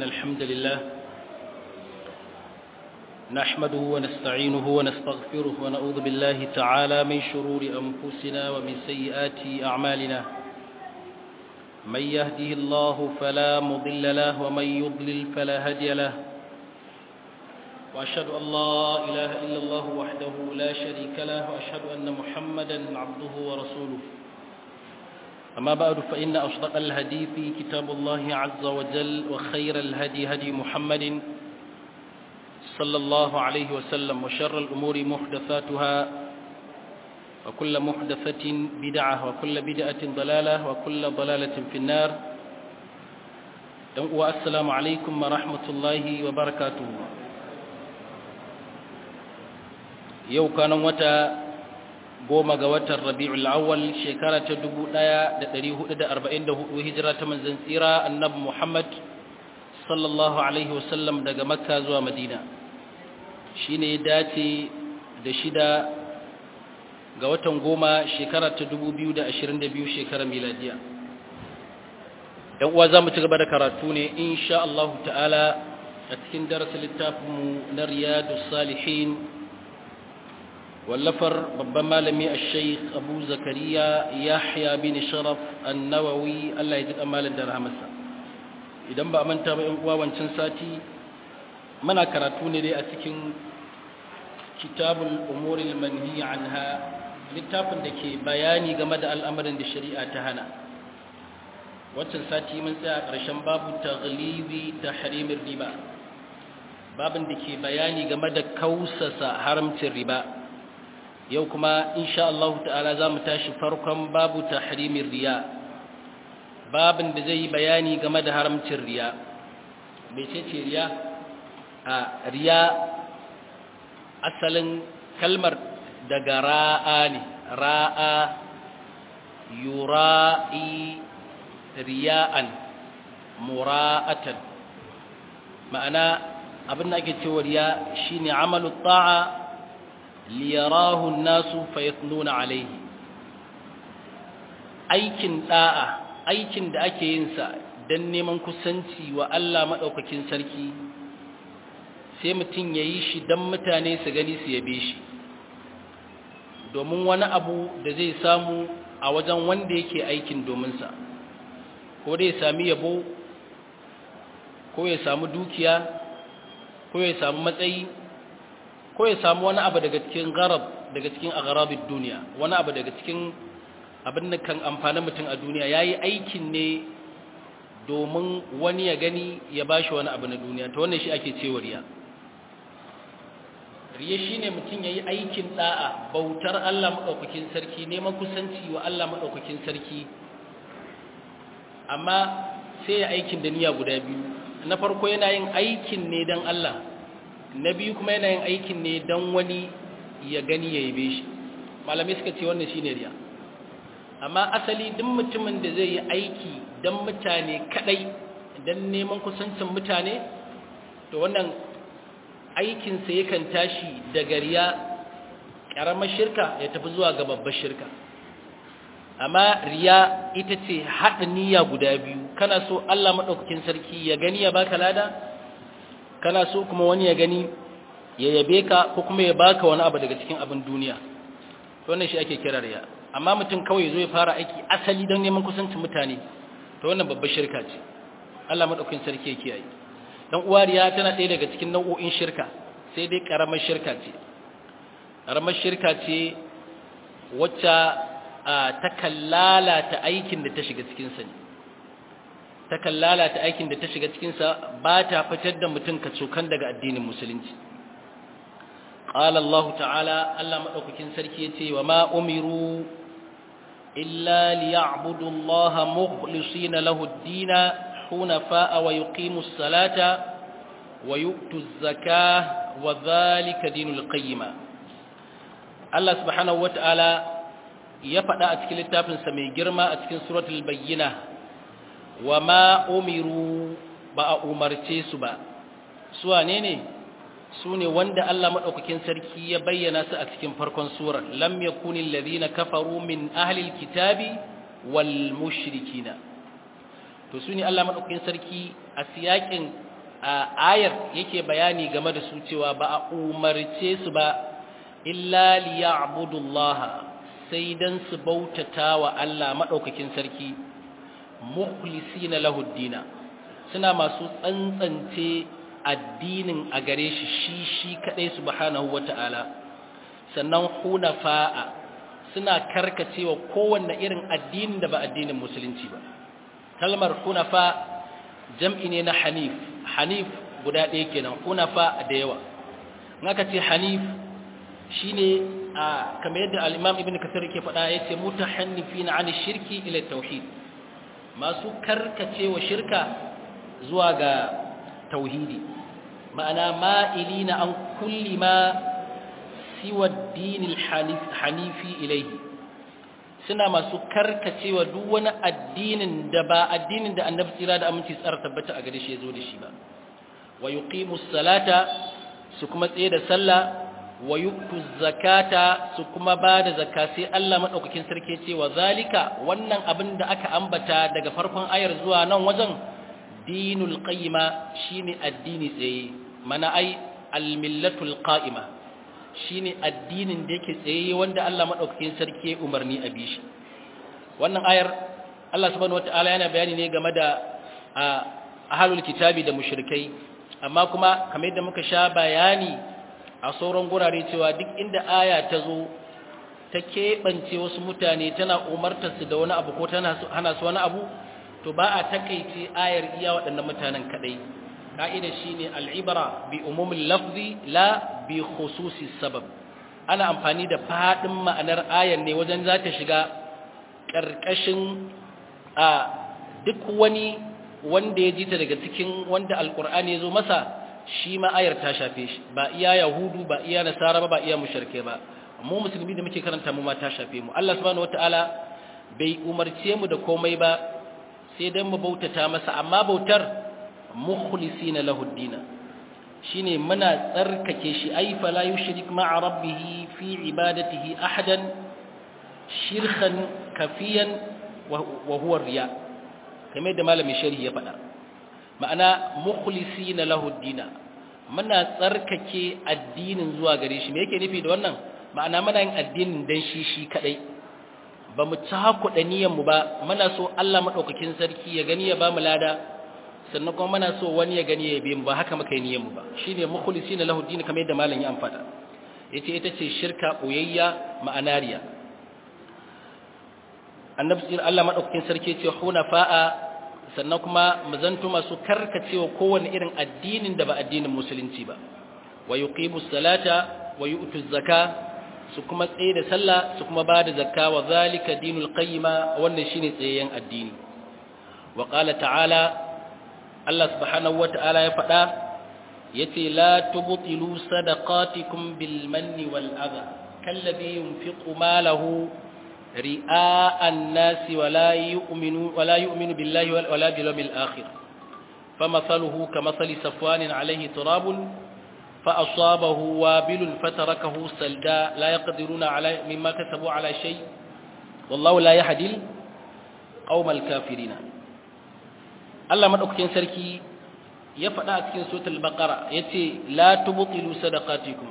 إن الحمد لله نحمده ونستعينه ونستغفره ونعوذ بالله تعالى من شرور أنفسنا ومن سيئات أعمالنا من يهده الله فلا مضل له ومن يضلل فلا هدي له وأشهد أن لا إله إلا الله وحده لا شريك له وأشهد أن محمدا عبده ورسوله أما بعد فإن أصدق الهدي في كتاب الله عز وجل وخير الهدي هدي محمد صلى الله عليه وسلم وشر الأمور محدثاتها وكل محدثة بدعة وكل بدعة ضلالة وكل ضلالة في النار والسلام عليكم ورحمة الله وبركاته yau kanan wata goma ga watan rabi'ul awwal shekara ta 1444 hijira ta manzon tsira annabi Muhammad sallallahu alaihi wasallam daga makka zuwa madina shine ya dace da shida ga watan goma shekara ta 2022 shekara miladiya dan uwa zamu ci gaba da karatu ne insha Allah ta'ala a cikin darasin littafinmu na riyadus salihin wallafar babban malami a sheikh abu zakariya yahya bin sharaf annawawi allah ya ji kamalin da rahamarsa idan ba a manta ba yan uwa wancan sati muna karatu ne dai a cikin kitabul umuril manhi anha littafin da ke bayani game da al'amarin da shari'a ta hana wancan sati mun tsaya ƙarshen babu taghlibi tahrimir riba babin da ke bayani game da kausasa haramcin riba yau kuma insha Allah ta'ala za mu tashi farkon babu tahrimin riya babin da zai yi bayani game da haramcin riya bai ce ce riya a riya asalin kalmar daga ra'a ne ra'a yura'i riya'an mura'atan ma'ana abin da ake cewa riya shine amalu ta'a liyarahu nasu fayatnuna alaihi aikin da'a aikin da ake yin sa dan neman kusanci wa Allah madaukakin sarki sai mutun yayi shi dan mutane su gani su yabe shi domin wani abu da zai samu a wajen wanda yake aikin domin sa ko dai sami yabo ko ya samu dukiya ko ya samu matsayi ko ya samu wani abu daga cikin garab daga cikin agharabid duniya wani abu daga cikin abin da kan amfani mutum a duniya yayi aikin ne domin wani ya gani ya bashi wani abu na duniya to wannan shi ake cewa riya riya shine mutum yayi aikin da'a bautar Allah madaukakin sarki neman kusanci wa Allah madaukakin sarki amma sai ya aikin da niyya guda biyu na farko yana yin aikin ne dan Allah na biyu kuma yana yin aikin ne don wani ya gani ya yabe shi malamai suka ce wannan shine riya amma asali duk mutumin da zai yi aiki don mutane kadai don neman kusancin mutane to wannan aikinsa yakan tashi daga riya ƙaramar shirka ya tafi zuwa ga babbar shirka amma riya ita ce haɗa niyya guda biyu kana so Allah maɗaukakin sarki ya gani ya baka lada kana so kuma wani ya gani ya yabe ka ko kuma ya baka wani abu daga cikin abin duniya to wannan shi ake kira riya amma mutum kawai zo ya fara aiki asali don neman kusancin mutane to wannan babbar shirka ce Allah madaukakin sarki ya kiyaye dan uwa riya tana ɗaya daga cikin nau'o'in shirka sai dai karamar shirka ce karamar shirka ce wacce ta kallala ta aikin da ta shiga cikin sa ne takan lalata aikin da ta shiga cikinsa ba ta fitar da mutum kacokan daga addinin musulunci qala Allah ta'ala Allah madaukakin sarki yace wa ma umiru illa liya'budu Allah mukhlisina lahu ad-din hunafa wa yuqimu as-salata wa yu'tu az-zakah wa dhalika dinul qayyima Allah subhanahu wa ta'ala ya faɗa a cikin littafinsa mai girma a cikin suratul bayyinah wa ma umiru ba a umarce su ba su wane ne su ne wanda Allah maɗaukakin sarki ya bayyana su a cikin farkon surar lam yakuni alladhina kafaru min ahli alkitabi wal mushrikina to su ne Allah maɗaukakin sarki a siyakin ayar yake bayani game da su cewa ba a umarce su ba illa liya'budullaha sai dan su bautata wa Allah madaukakin sarki mukhlisina lahu dina suna masu tsantsance addinin a gare shi shi shi kadai subhanahu wata'ala sannan hunafa'a suna karkacewa kowanne irin addinin da ba addinin musulunci ba kalmar hunafa jam'i ne na hanif hanif guda ɗaya kenan hunafa da yawa aka ce hanif shine a kamar yadda al-imam ibn kasir ke faɗa yace mutahannifina 'an shirki ila tauhid masu karkacewa shirka zuwa ga tauhidi ma'ana ma'ilina an kulli ma siwa dinil hanifi ilaihi suna masu karkacewa duk wani addinin da ba addinin da annabi tsira da aminci tsara tabbata a gare shi ya zo da shi ba wa yuqimu salata su kuma tsaye da sallah wa yu'tu zakata su kuma ba da zakka sai Allah madaukakin sarki ce wa zalika wannan abin da aka ambata daga farkon ayar zuwa nan wajen dinul qayyima shine addini tsaye mana ai al-millatul qa'ima shine addinin da yake tsaye wanda Allah madaukakin sarki ya umarni a bishi wannan ayar Allah subhanahu wataala yana bayani ne game da ahlul kitabi da mushrikai amma kuma kamar yadda muka sha bayani a sauran gurare cewa duk inda aya ta zo ta keɓance wasu mutane tana umartar su da wani abu ko tana hana su wani abu to ba a takaice ayar iya waɗannan mutanen kaɗai ka'ida shine al'ibara bi umumin lafzi la bi khususi sabab ana amfani da faɗin ma'anar ayar ne wajen za ta shiga ƙarƙashin a duk wani wanda ya ji ta daga cikin wanda alƙur'ani ya zo masa shi ma ayar ta shafe shi ba iya yahudu ba iya nasara ba ba iya mushrike ba mu musulmi da muke karanta mu ma ta shafe mu Allah subhanahu wataala bai umarce mu da komai ba sai dan mu bautata masa amma bautar mukhlisina lahu dina shine muna tsarkake shi ay fala yushrik ma'a rabbih fi ibadatihi ahadan shirkan kafiyan wa huwa riya kamar da malamin sharhi ya faɗa ma'ana mukhlisina lahu dina muna tsarkake addinin zuwa gare shi me yake nufi da wannan ma'ana muna yin addinin dan shi shi kadai ba mu cakuɗa niyyar mu ba muna so Allah madaukakin sarki ya gani ya ba mu lada sannan kuma muna so wani ya gani ya bi mu ba haka muka yi niyyar mu ba shine mukhlisina lahu din kamar yadda malam ya amfada yace ita ce shirka boyayya ma'anariya annabi Allah madaukakin sarki yace hunafa'a sannan kuma mu zanto masu karkacewa kowanne irin addinin da ba addinin musulunci ba wa yuqimus salata wa yu'tuz zakata su kuma tsaye da sallah su kuma ba da zakka wa zalika dinul qayyima wannan shine tsayayyen addini wa qala ta'ala Allah subhanahu wa ta'ala ya faɗa yace la tubtilu sadaqatikum bil manni wal adha kalladhi yunfiqu malahu ri'a an-nas wa la yu'minu wa la yu'minu billahi wa la bil yawmil akhir famathaluhu kamathali safwanin alayhi turabun فأصابه وابل فتركه سلدا لا يقدرون على مما كسبوا على شيء والله لا يهدي قوم الكافرين الله مدوكين سركي ya faɗa a cikin suratul baqara yace la tubtilu sadaqatikum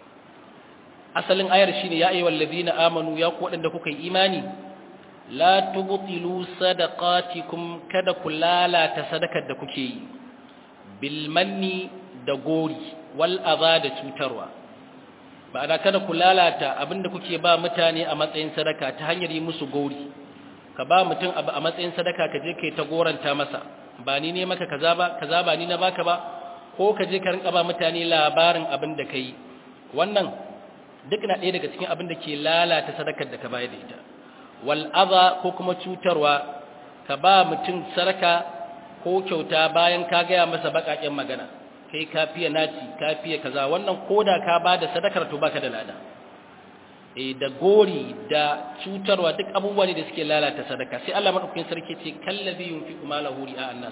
asalin ayar shine ya ayyuhal ladina amanu ya ku wadanda kuka yi imani la tubtilu sadaqatikum kada ku lalata sadakar da kuke yi bil manni da gori wal aza da cutarwa ba da kada ku lalata abinda kuke ba mutane a matsayin sadaka ta hanyar yi musu gori ka ba mutum abu a matsayin sadaka ka je kai ta goranta masa ba ni ne maka kaza ba kaza ba ni na baka ba ko ka je ka rinka ba mutane labarin abin da kai wannan duk na ɗaya daga cikin abin da ke lalata sadakar da ka bayar da ita wal aza ko kuma cutarwa ka ba mutum sadaka ko kyauta bayan ka gaya masa baƙaƙen magana kai ka fiye naci ka fiye kaza wannan koda ka ba da sadakar to baka da lada e da gori da cutarwa duk abubuwa ne da suke lalata sadaka sai Allah madaukakin sarki ce kallabi yunfiqu malahu ri'a annas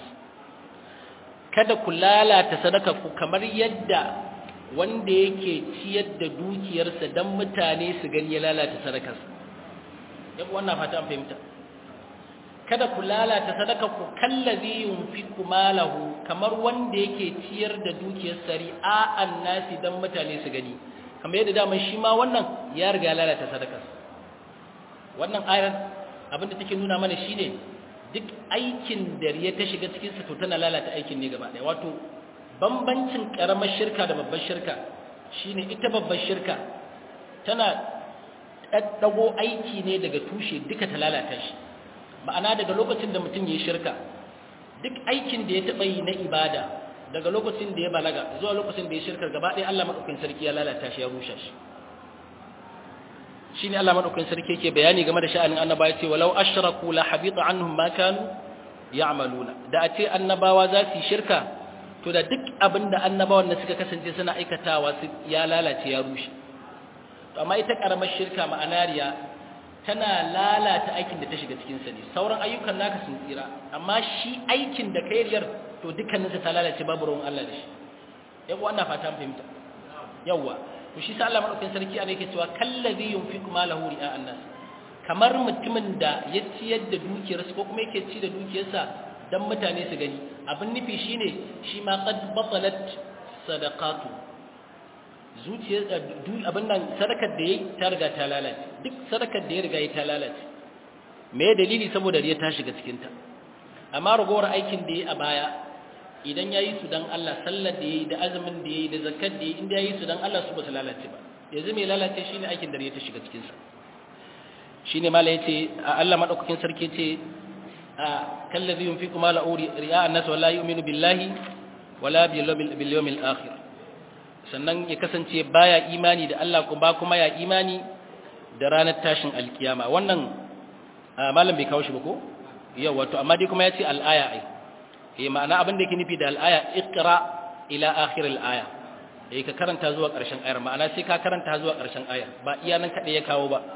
kada ku lalata sadaka ku kamar yadda wanda yake ciyar da dukiyarsa dan mutane su gani ya lalata sadakarsa yabo wannan fata an fahimta kada ku lalata sadaka ku kallazi yunfiqu malahu kamar wanda yake ciyar da dukiyar sari'a annasi dan mutane su gani kamar yadda daman shi ma wannan ya riga lalata sadakar wannan ayar abinda take nuna mana shine duk aikin da riya ta shiga cikin sa to tana lalata aikin ne gaba ɗaya wato bambancin karamar shirka da babbar shirka shine ita babbar shirka tana daddago aiki ne daga tushe duka ta lalata shi ma'ana daga lokacin da mutum ya shirka duk aikin da ya taɓa yi na ibada daga lokacin da ya balaga zuwa lokacin da ya shirka gaba ɗaya Allah madaukakin sarki ya lalata shi ya rushe shi shine Allah madaukakin sarki yake bayani game da sha'anin annabawa yace walau ashraku la habita anhum ma kanu ya'maluna da a ce annabawa za su shirka to da duk abinda annabawan da suka kasance suna aikatawa su ya lalace ya rushe to amma ita karamar shirka ma'anariya tana lalata aikin da ta shiga cikin sa ne sauran ayyukan naka sun tsira amma shi aikin da kai riyar to dukkanin sa ta lalace babu ruwan Allah da shi yawa ana fata fahimta yawa to shi sa Allah madaukakin sarki ana yake cewa kallazi yunfiqu malahu ri'a annas kamar mutumin da ya ciyar da dukiyarsa ko kuma yake ci da dukiyarsa dan mutane su gani abin nufi shine shi ma qad batalat sadaqatu zuciyar abin nan sadakar da yayi ta riga ta lalace duk sadakar da ya riga ya ta lalace me dalili saboda riya ta shiga cikin ta amma ragowar aikin da yayi a baya idan yayi su dan Allah sallar da yayi da azumin da yayi da zakat da yayi inda yayi su dan Allah su ba su lalace ba yanzu mai lalace shine aikin da riya ta shiga cikin sa shine mala yace Allah madaukakin sarki yace kallazi yunfiqu mala ri'a an-nas wala yu'minu billahi wala bil yawmil akhir sannan ya kasance baya imani da Allah kuma kuma ya imani da ranar tashin alkiyama wannan malam bai kawo shi ba ko yawa to amma dai kuma yace al-aya ai eh ma'ana abin da yake nufi da al-aya iqra ila akhir al-aya eh ka karanta zuwa ƙarshen ayar ma'ana sai ka karanta zuwa ƙarshen ayar ba iya nan kadai ya kawo ba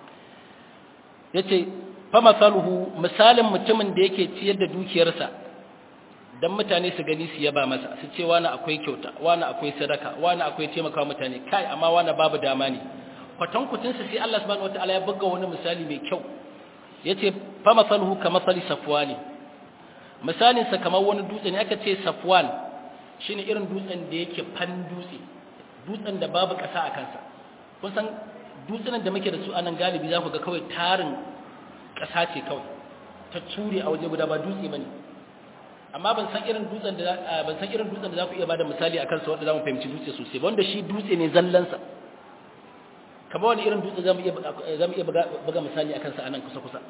yace fa masaluhu misalin mutumin da yake ciyar da dukiyarsa dan mutane su gani su yaba masa su ce wani akwai kyauta wani akwai sadaka wani akwai taimaka mutane kai amma wani babu dama ne kwatankutin su sai Allah subhanahu wataala ya buga wani misali mai kyau yace fa masaluhu ka masali safwani misalin sa kamar wani dutse ne aka ce safwan shine irin dutsen da yake fan dutse dutsen da babu kasa a kansa kun san dutsunan da muke da su anan galibi za ku ga kawai tarin kasa ce kawai ta ture a waje guda ba dutse bane amma ban san irin dutsen da ban san irin dutsen da za ku iya bada misali akan sa wanda zamu fahimci dutse sosai ba wanda shi dutse ne zallan sa kamar wani irin dutse zamu iya zamu iya buga misali akan sa anan kusa kusa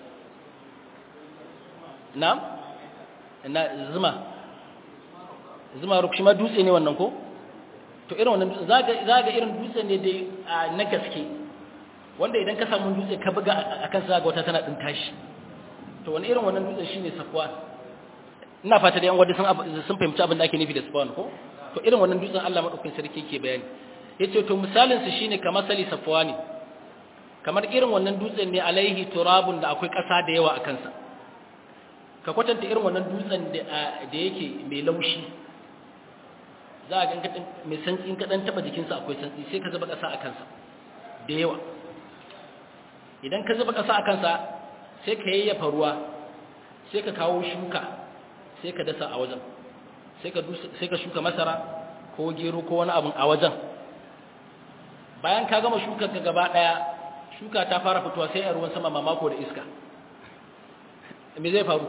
na'am na zuma zuma ruk shi ma dutse ne wannan ko to irin wannan dutse zaga zaga irin dutse ne dai na gaske wanda idan ka samu dutse ka buga akan sa ga wata tana din tashi to wani irin wannan dutse shine safwan ina fata da yan wadda sun fahimci abin da ake nufi da spawn ko to irin wannan dutsen Allah madaukakin sarki ke bayani yace to misalin su shine kamar sali safwani kamar irin wannan dutsen ne alaihi turabun da akwai ƙasa da yawa a kansa ka kwatanta irin wannan dutsen da da yake mai laushi za a ga mai santsi in ka dan taba jikinsa akwai santsi sai ka zuba ƙasa a kansa da yawa idan ka zuba ƙasa a kansa sai ka yayyafa ruwa sai ka kawo shuka sai ka dasa a wajen sai ka shuka masara ko gero ko wani abin a wajen bayan ka gama shukar ka gaba daya shuka ta fara fitowa sai a ruwan sama mamako da iska me zai faru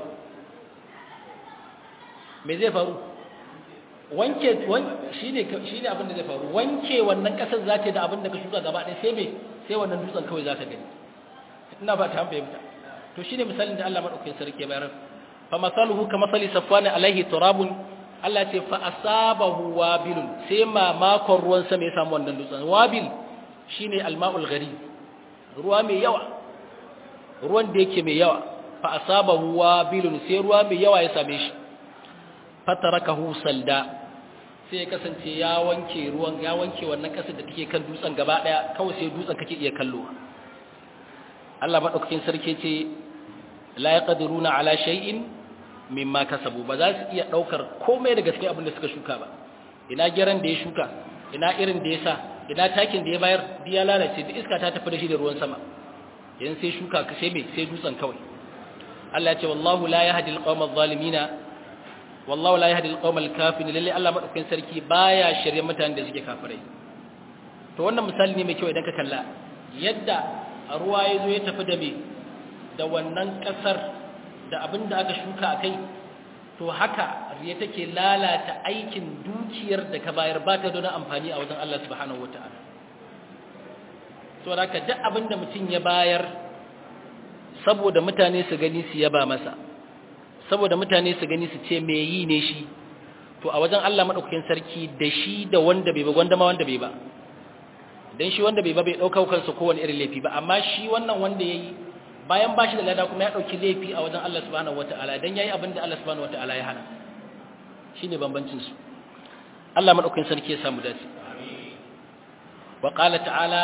me zai faru wanke shine shine abin da zai faru wanke wannan kasar za ta da abin da ka shuka gaba daya sai me sai wannan dutsen kawai za ta gani ina ba ta fahimta to shine misalin da Allah madaukakin sarki ya bayar famasaluhu kamathali safwan alaihi turabun Allah ce fa asabahu wabilun sai mamakon ruwan sama ya samu wannan dutsen wabil shine alma'ul gharib ruwa mai yawa ruwan da yake mai yawa fa asabahu wabilun sai ruwa mai yawa ya same shi fatarakahu salda sai ya kasance ya wanke ruwan ya wanke wannan kasar da take kan dutsen gaba daya kawai sai dutsen kake iya kallo Allah madaukakin sarki ce la yaqdiruna ala shay'in mimma kasabu ba za su iya daukar komai daga cikin abin da suka shuka ba ina geran da ya shuka ina irin da ya sa ina takin da ya bayar duk ya lalace duk iska ta tafi da shi da ruwan sama yan sai shuka ka sai me sai dutsen kawai Allah ya ce wallahu la yahdi al-qawma adh-dhalimina wallahu la yahdi al-qawma al-kafirin lalle Allah madaukakin sarki baya shirye mutanen da suke kafirai to wannan misali ne mai kyau idan ka kalla yadda ruwa ya zo ya tafi da me da wannan kasar da abin da aka shuka akai to haka riya take lalata aikin dukiyar da ka bayar ba ta da amfani a wajen Allah subhanahu wataala to haka duk abin da mutum ya bayar saboda mutane su gani su yaba masa saboda mutane su gani su ce me yi ne shi to a wajen Allah madaukakin sarki da shi da wanda bai ba gwanda ma wanda bai ba dan shi wanda bai ba bai dauka kansa kowane irin laifi ba amma shi wannan wanda yayi bayan bashi da lada kuma ya dauki laifi a wajen Allah subhanahu wataala dan yayi abin da Allah subhanahu wataala ya hana shine bambancin su Allah madaukakin sarki ya samu dace wa qala ta'ala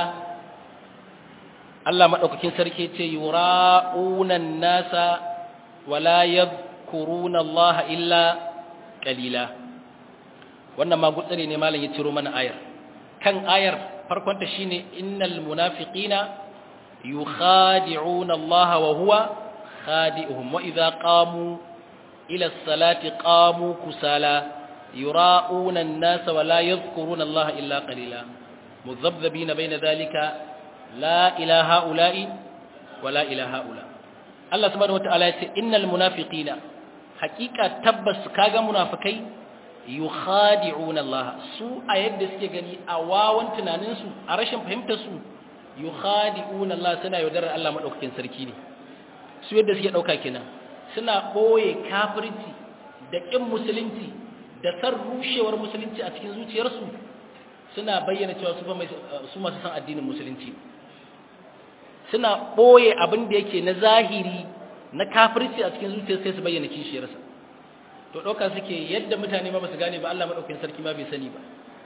Allah madaukakin sarki ce yura'una an-nasa wala yadhkuruna Allah illa qalila wannan ma gutsare ne malam ya ciro mana ayar kan ayar farkon ta shine innal munafiqina yukhadi'una Allah wa huwa khadi'uhum wa idha qamu ila as-salati qamu kusala yura'una an-nasa wala yadhkuruna Allah illa qalila mudhabdhabina bayna dhalika la ilaha ula'i wa la ilaha ula Allah subhanahu wataala ya ce innal munafiqina haqiqa tabbas kaga munafikai yukhadi'una Allah su a yadda suke gani a wawan tunanin su a rashin fahimtar su yukhadi'una Allah suna yaudarar Allah madaukakin sarki ne su yadda suke dauka kenan suna boye kafirci da kin musulunci da san rushewar musulunci a cikin zuciyarsu suna bayyana cewa su ba mai su masu san addinin musulunci suna ɓoye abin da yake na zahiri na kafirci a cikin zuciya sai su bayyana kishiyarsa to ɗauka suke yadda mutane ma basu gane ba Allah maɗaukin sarki ma bai sani ba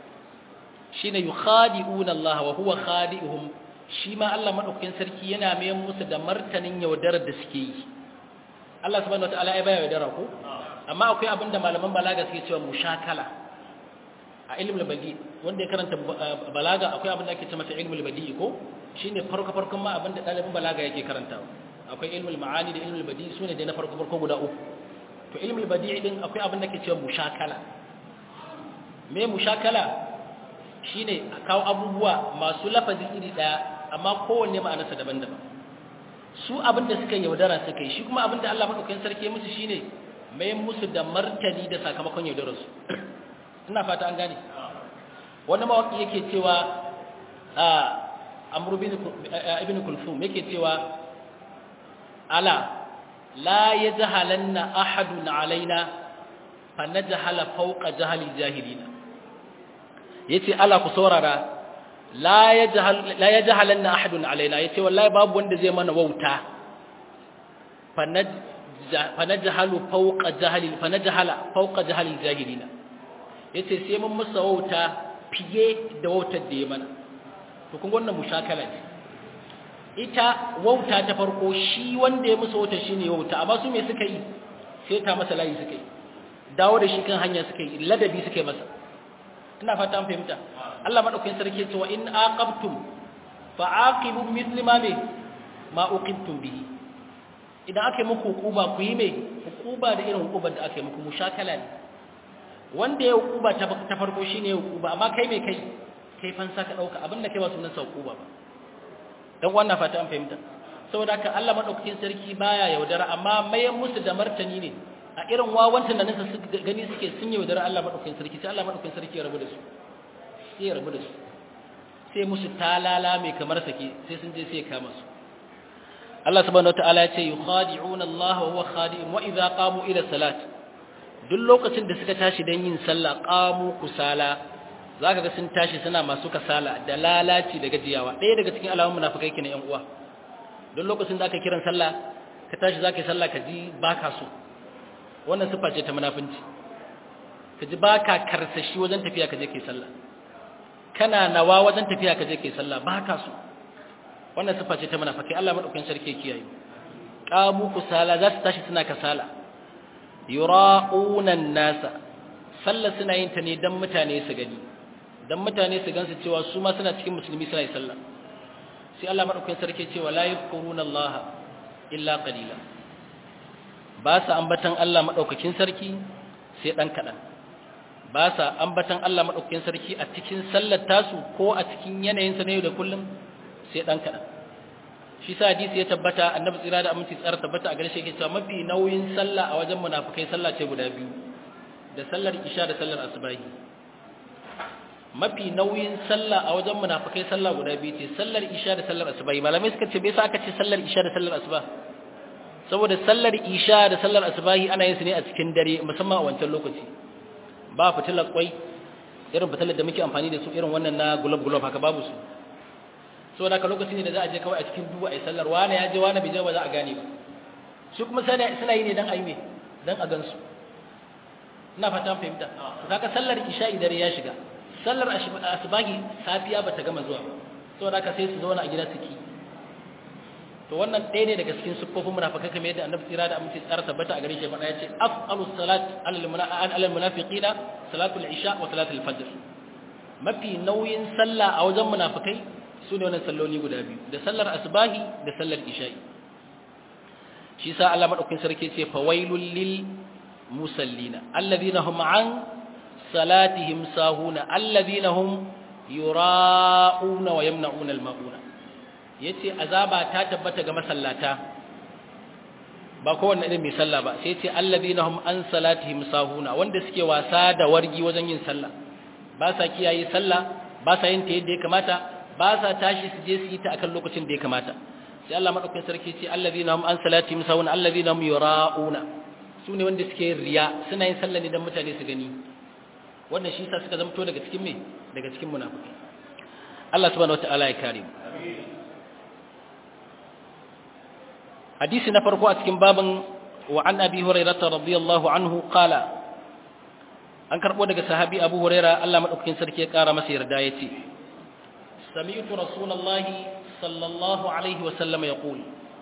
shi ne yukhadi'una Allah wa huwa khadi'uhum shi ma Allah maɗaukin sarki yana mayan musu da martanin yaudarar da suke yi Allah subhanahu wataala ya baya yaudara ko amma akwai abin da malaman balaga suke cewa mushakala a ilmul badi wanda ya karanta balaga akwai abin da ake cewa masa ilmul badi ko shine farko farkon ma abin da dalibin balaga yake karantawa akwai ilmul ma'ani da ilmul badi sune dai na farko farko guda uku to ilmul badi din akwai abin da ake cewa mushakala me mushakala shine a kawo abubuwa masu lafazi iri daya amma kowanne ma'anarsa daban-daban su abin da suka yaudara suka yi shi kuma abin da Allah madaukakin sarki ya musu shine mai musu da martani da sakamakon yaudararsu ina fata an gane wani mawaki yake cewa a amru ibn kulthum yake cewa ala la yajhalanna ahadun alaina fa najhala fawqa jahli jahilina yace ala ku saurara la yajhal la yajhalanna ahadun alaina yace wallahi babu wanda zai mana wauta fa naj fa najhalu fawqa jahli fa najhala fawqa jahli jahilina yace sai mun musa wauta fiye da wautar da ya mana to kun wannan mushakala ne ita wauta ta farko shi wanda ya musa wauta shine wauta amma su me suka yi sai ta masa layi suka yi dawo da shi kan hanya suka yi ladabi suka yi masa ina fata an fahimta Allah madaukakin sarki ya ce wa in aqabtum fa aqibu mithli ma me ma uqibtum bihi idan aka yi muku hukuba ku yi me hukuba da irin hukubar da aka yi muku mushakala ne wanda ya hukuba ta farko shine hukuba amma kai me kai kai fansa ka dauka abinda kai ba sunan sa hukuba ba dan wannan fata an fahimta saboda haka Allah madaukakin sarki baya yaudara amma mayan musu da martani ne a irin wawantan da nasa gani suke sun yaudara Allah madaukakin sarki sai Allah madaukakin sarki ya rabu da su sai ya rabu da su sai musu talala mai kamar sake sai sun je sai ya kama su Allah subhanahu wataala ya ce yukhadi'una Allah wa huwa khadi'un wa idza qamu ila salat duk lokacin da suka tashi don yin sallah qamu kusala zaka ga sun tashi suna masu kasala da lalaci da gajiyawa ɗaya daga cikin alamun munafikai kenan ƴan uwa duk lokacin da aka kiran sallah ka tashi zaka yi sallah ka ji baka so wannan sifa ce ta munafinci ka ji baka karsashi wajen tafiya ka je kai sallah kana nawa wajen tafiya ka je kai sallah baka so wannan sifa ce ta munafikai Allah madaukakin sarki ya kiyaye qamu kusala za su tashi suna kasala yura'una nasa sallah suna yin ta ne dan mutane su gani dan mutane su gansu cewa su ma suna cikin musulmi suna yi sallah sai Allah madaukakin sarki cewa la yadhkuruna Allah illa qalila ba sa ambatan Allah madaukakin sarki sai dan kadan ba sa ambatan Allah madaukakin sarki a cikin sallar tasu ko a cikin yanayin sa ne da kullum sai dan kadan shi sa hadisi ya tabbata annabi tsira da aminci tsara tabbata a gare shi yake cewa mafi nauyin sallah a wajen munafikai sallah ce guda biyu da sallar isha da sallar asubahi mafi nauyin sallah a wajen munafikai sallah guda biyu ce sallar isha da sallar asubahi malamai suka ce bai sa aka ce sallar isha da sallar asuba saboda sallar isha da sallar asubahi ana yin su ne a cikin dare musamman a wancan lokaci ba fitilar kwai irin fitilar da muke amfani da su irin wannan na gulab gulab haka babu su saboda haka lokaci ne da za a je kawai a cikin duhu a yi sallar wani ya je wani bai je ba za a gane ba su kuma suna yi ne dan a yi ne dan a gansu ina fata fahimta to kaga sallar isha'i dare ya shiga sallar asbahi safiya bata gama zuwa saboda haka sai su zauna a gida su ki to wannan ɗaya ne daga cikin siffofin munafikai kamar yadda annabi tsira da amince tsara tabbata a gare shi faɗa yace af'alu salat alal munafiqina salatul isha wa salatul fajr mafi nauyin sallah a wajen munafikai su ne wannan salloli guda biyu da sallar asbahi da sallar isha'i shi sa Allah madaukakin sarki ce fawailul lil musallina alladhina hum an salatihim sahuna alladhina hum yura'una wa yamna'una al-ma'una yace azaba ta tabbata ga masallata ba kowanne irin mai sallah ba sai yace alladhina hum an salatihim sahuna wanda suke wasa da wargi wajen yin sallah ba sa kiyaye sallah ba sa yin ta yadda ya kamata ba sa tashi su je su yi ta akan lokacin da ya kamata sai Allah madaukakin sarki ce alladhina hum an salatihim sahuna alladhina hum yura'una su ne wanda suke riya suna yin sallah ne don mutane su gani wannan shi sa suka zamto daga cikin me daga cikin munafiki Allah subhanahu wataala ya kare mu hadisi na farko a cikin babin wa an abi hurairah radiyallahu anhu qala an karbo daga sahabi abu hurairah Allah madaukakin sarki ya kara masa yarda yace sami'tu rasulullahi sallallahu alaihi wa sallam yaqul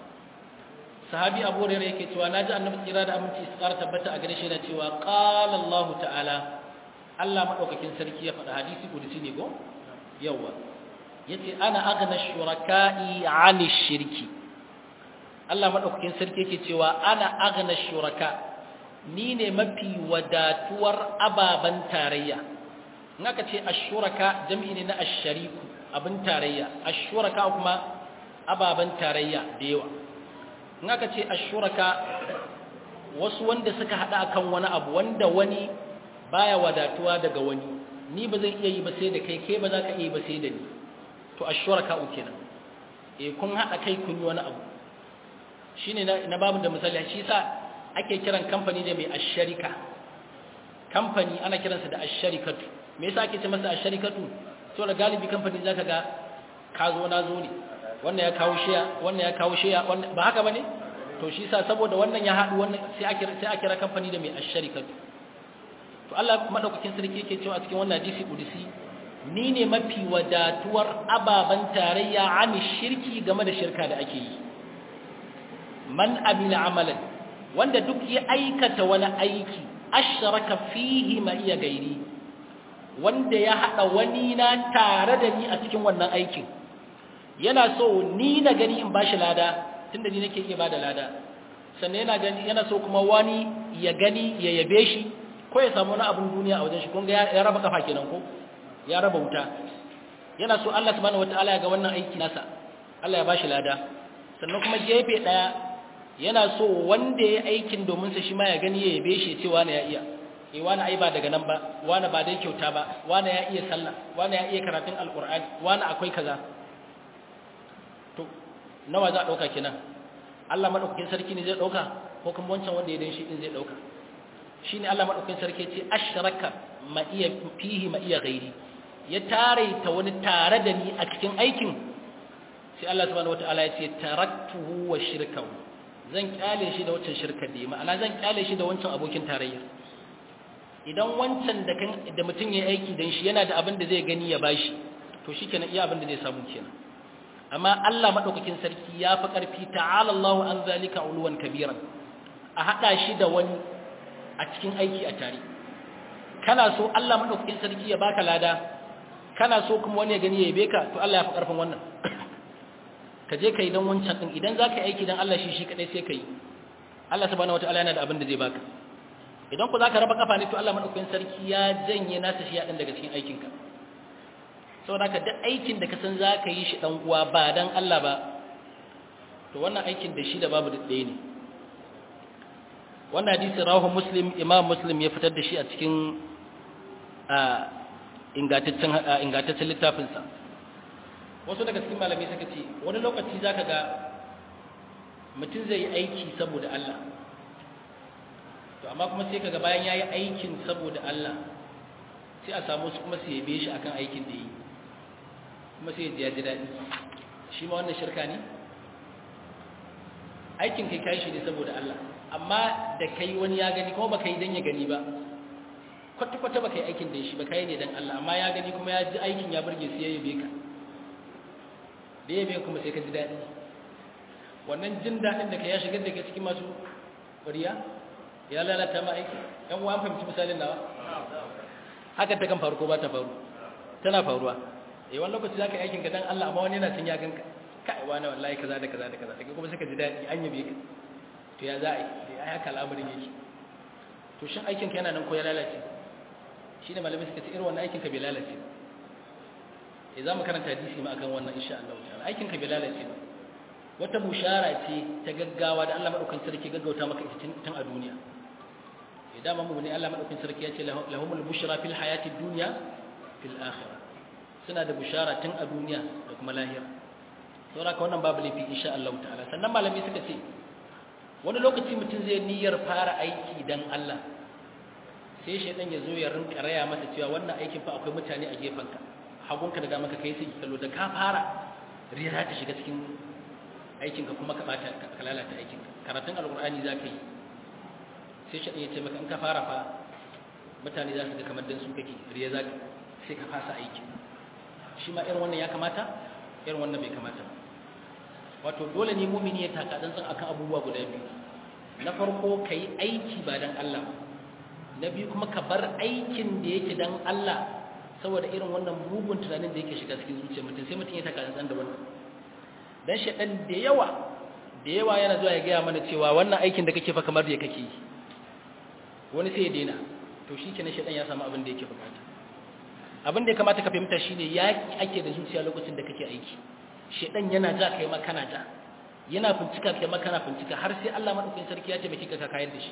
sahabi abu hurairah yake cewa naji annabi tsira da aminci su ƙara tabbata a gare shi na cewa qala Allah ta'ala Allah madaukakin sarki ya faɗa hadisi kudusi ne go yawa yace ana aghna shuraka'i 'ani shirki Allah madaukakin sarki yake cewa ana aghna shuraka ni ne mafi wadatuwar ababan tarayya in aka ce ashuraka jami'i ne na ashariku abin tarayya ashuraka kuma ababan tarayya da yawa in aka ce ashuraka wasu wanda suka hada akan wani abu wanda wani baya wadatuwa daga wani ni ba zan iya yi ba sai da kai kai ba za ka iya yi ba sai da ni to ashuraka uke nan eh kun hada kai kun yi wani abu shine na, na babu da misali shi sa ake kiran kamfani da mai asharika kamfani ana kiransa da asharikatu me yasa ake ce masa asharikatu to da galibi kamfani zaka ga ka zo na zo ne wannan ya kawo shiya wannan ya kawo shiya ba haka bane to shi sa saboda wannan ya haɗu wannan sai ake sai ake kira kamfani da mai asharikatu to Allah madaukakin sarki yake cewa a cikin wannan hadisi kudusi ni ne mafi wadatuwar ababan tarayya ani shirki game da shirka da ake yi man amila amalan wanda duk ya aikata wani aiki ashraka fihi ma iya gairi wanda ya hada wani na tare da ni a cikin wannan aikin yana so ni na gani in bashi lada tunda ni nake iya bada lada sannan yana gani yana so kuma wani ya gani ya yabe shi ko ya samu wani abun duniya a wajen shi kun ga ya raba kafa kenan ko ya raba wuta yana so Allah subhanahu wataala ya ga wannan aiki nasa Allah ya bashi lada sannan kuma gefe daya yana so wanda ya aikin domin sa shi ma ya gani ya yabe shi ya ce wani ya iya eh wani ai ba daga nan ba wani ba dai kyauta ba wani ya iya sallah wani ya iya karatun alqur'ani wani akwai kaza to nawa za a dauka kenan Allah madaukakin sarki ne zai dauka ko kuma wancan wanda ya dan shi din zai dauka shine Allah madaukakin sarki ya ce ashraka ma iya fihi ma iya gairi ya tare ta wani tare da ni a cikin aikin sai Allah subhanahu wataala ya ce taraktuhu wa shirkahu zan kyale shi da wancan shirkar da ma'ana zan kyale shi da wancan abokin tarayya idan wancan da kan da mutum yayi aiki dan shi yana da abin da zai gani ya bashi to shikenan iya abin da zai samu kenan amma Allah madaukakin sarki ya fi karfi ta'ala Allahu an zalika uluwan kabiran a hada shi da wani a cikin aiki a tare kana so Allah madaukakin sarki ya baka lada kana so kuma wani ya gani ya yabe ka to Allah ya fi karfin wannan ka je kai dan wancan din idan zaka yi aiki dan Allah shi shi kadai sai kai Allah subhanahu wataala yana da abin da zai baka idan ku zaka raba kafa ne to Allah madaukakin sarki ya janye nasa shi ya dan daga cikin aikinka saboda ka duk aikin da ka san zaka yi shi dan uwa ba dan Allah ba to wannan aikin da shi da babu ɗaya ne wannan hadisi rawahu muslim imam muslim ya fitar da shi a cikin ingantaccen ingantaccen littafinsa wasu daga cikin malamai suka ce wani lokaci zaka ga mutum zai yi aiki saboda Allah to amma kuma sai kaga bayan yayi aikin saboda Allah sai a samu su kuma su yabe shi akan aikin da yi kuma sai ya ji daɗi shi ma wannan shirka ne aikin kai kai shi ne saboda Allah amma da kai wani ya gani kuma baka yi dan ya gani ba kwata kwata baka yi aikin da shi ba kai ne dan Allah amma ya gani kuma ya ji aikin ya burge sai ya yabe ka da yabe kuma sai ka ji daɗi wannan jin daɗin da ka ya shigar da ke cikin masu ƙwariya ya lalata ma aiki ɗan uwa fahimci misalin nawa haka ta kan faru ko ba ta faru tana faruwa eh wani lokaci za ka yi aikin ka dan Allah amma wani yana cin ya ganka kai wani wallahi kaza da kaza da kaza daga kuma suka ji daɗi an yabe ka to ya za a yi ya haka al'amarin yake to shin aikin ka yana nan ko ya lalace shi ne malamai suka ce irin wannan aikin ka bai lalace eh za mu karanta hadisi ma akan wannan insha Allah ta'ala aikin ka bai lalace ba wata bushara ce ta gaggawa da Allah madaukakin sarki gaggauta maka ita tun a duniya idan mamu ne Allah madaukakin sarki ya ce lahumul bushra fil hayati dunya fil akhirah suna da bushara tun a duniya da kuma lahira saboda ka wannan babu laifi insha Allah ta'ala sannan malami suka ce wani lokaci mutum zai niyyar fara aiki dan Allah sai shaidan ya zo ya rinka raya masa cewa wannan aikin fa akwai mutane a gefanka hagunka da maka kai sai kallo da ka fara riya ta shiga cikin aikinka kuma ka bata ka lalata aikinka karatun alqur'ani zaka yi sai shaidan ya ce maka in ka fara fa mutane za su ga kamar dan su kake riya zaka sai ka fasa aiki shi ma irin wannan ya kamata irin wannan bai kamata ba wato dole ne mumini ya taka tsantsan akan abubuwa guda biyu na farko kai aiki ba dan Allah na biyu kuma ka bar aikin da yake dan Allah saboda irin wannan mugun tunanin da yake shiga cikin zuciyar mutum sai mutum ya taka tsantsan da wannan dan shedan da yawa da yawa yana zuwa ya gaya mana cewa wannan aikin da kake fa kamar da kake yi wani sai ya daina to shi kenan shedan ya samu abin da yake bukata abin da ya kamata ka fahimta shine yaki ake da zuciya lokacin da kake aiki shedan yana ja kai ma kana ja yana fincika kai ma kana fincika har sai Allah madaukakin sarki ya taimake ka ka kayar da shi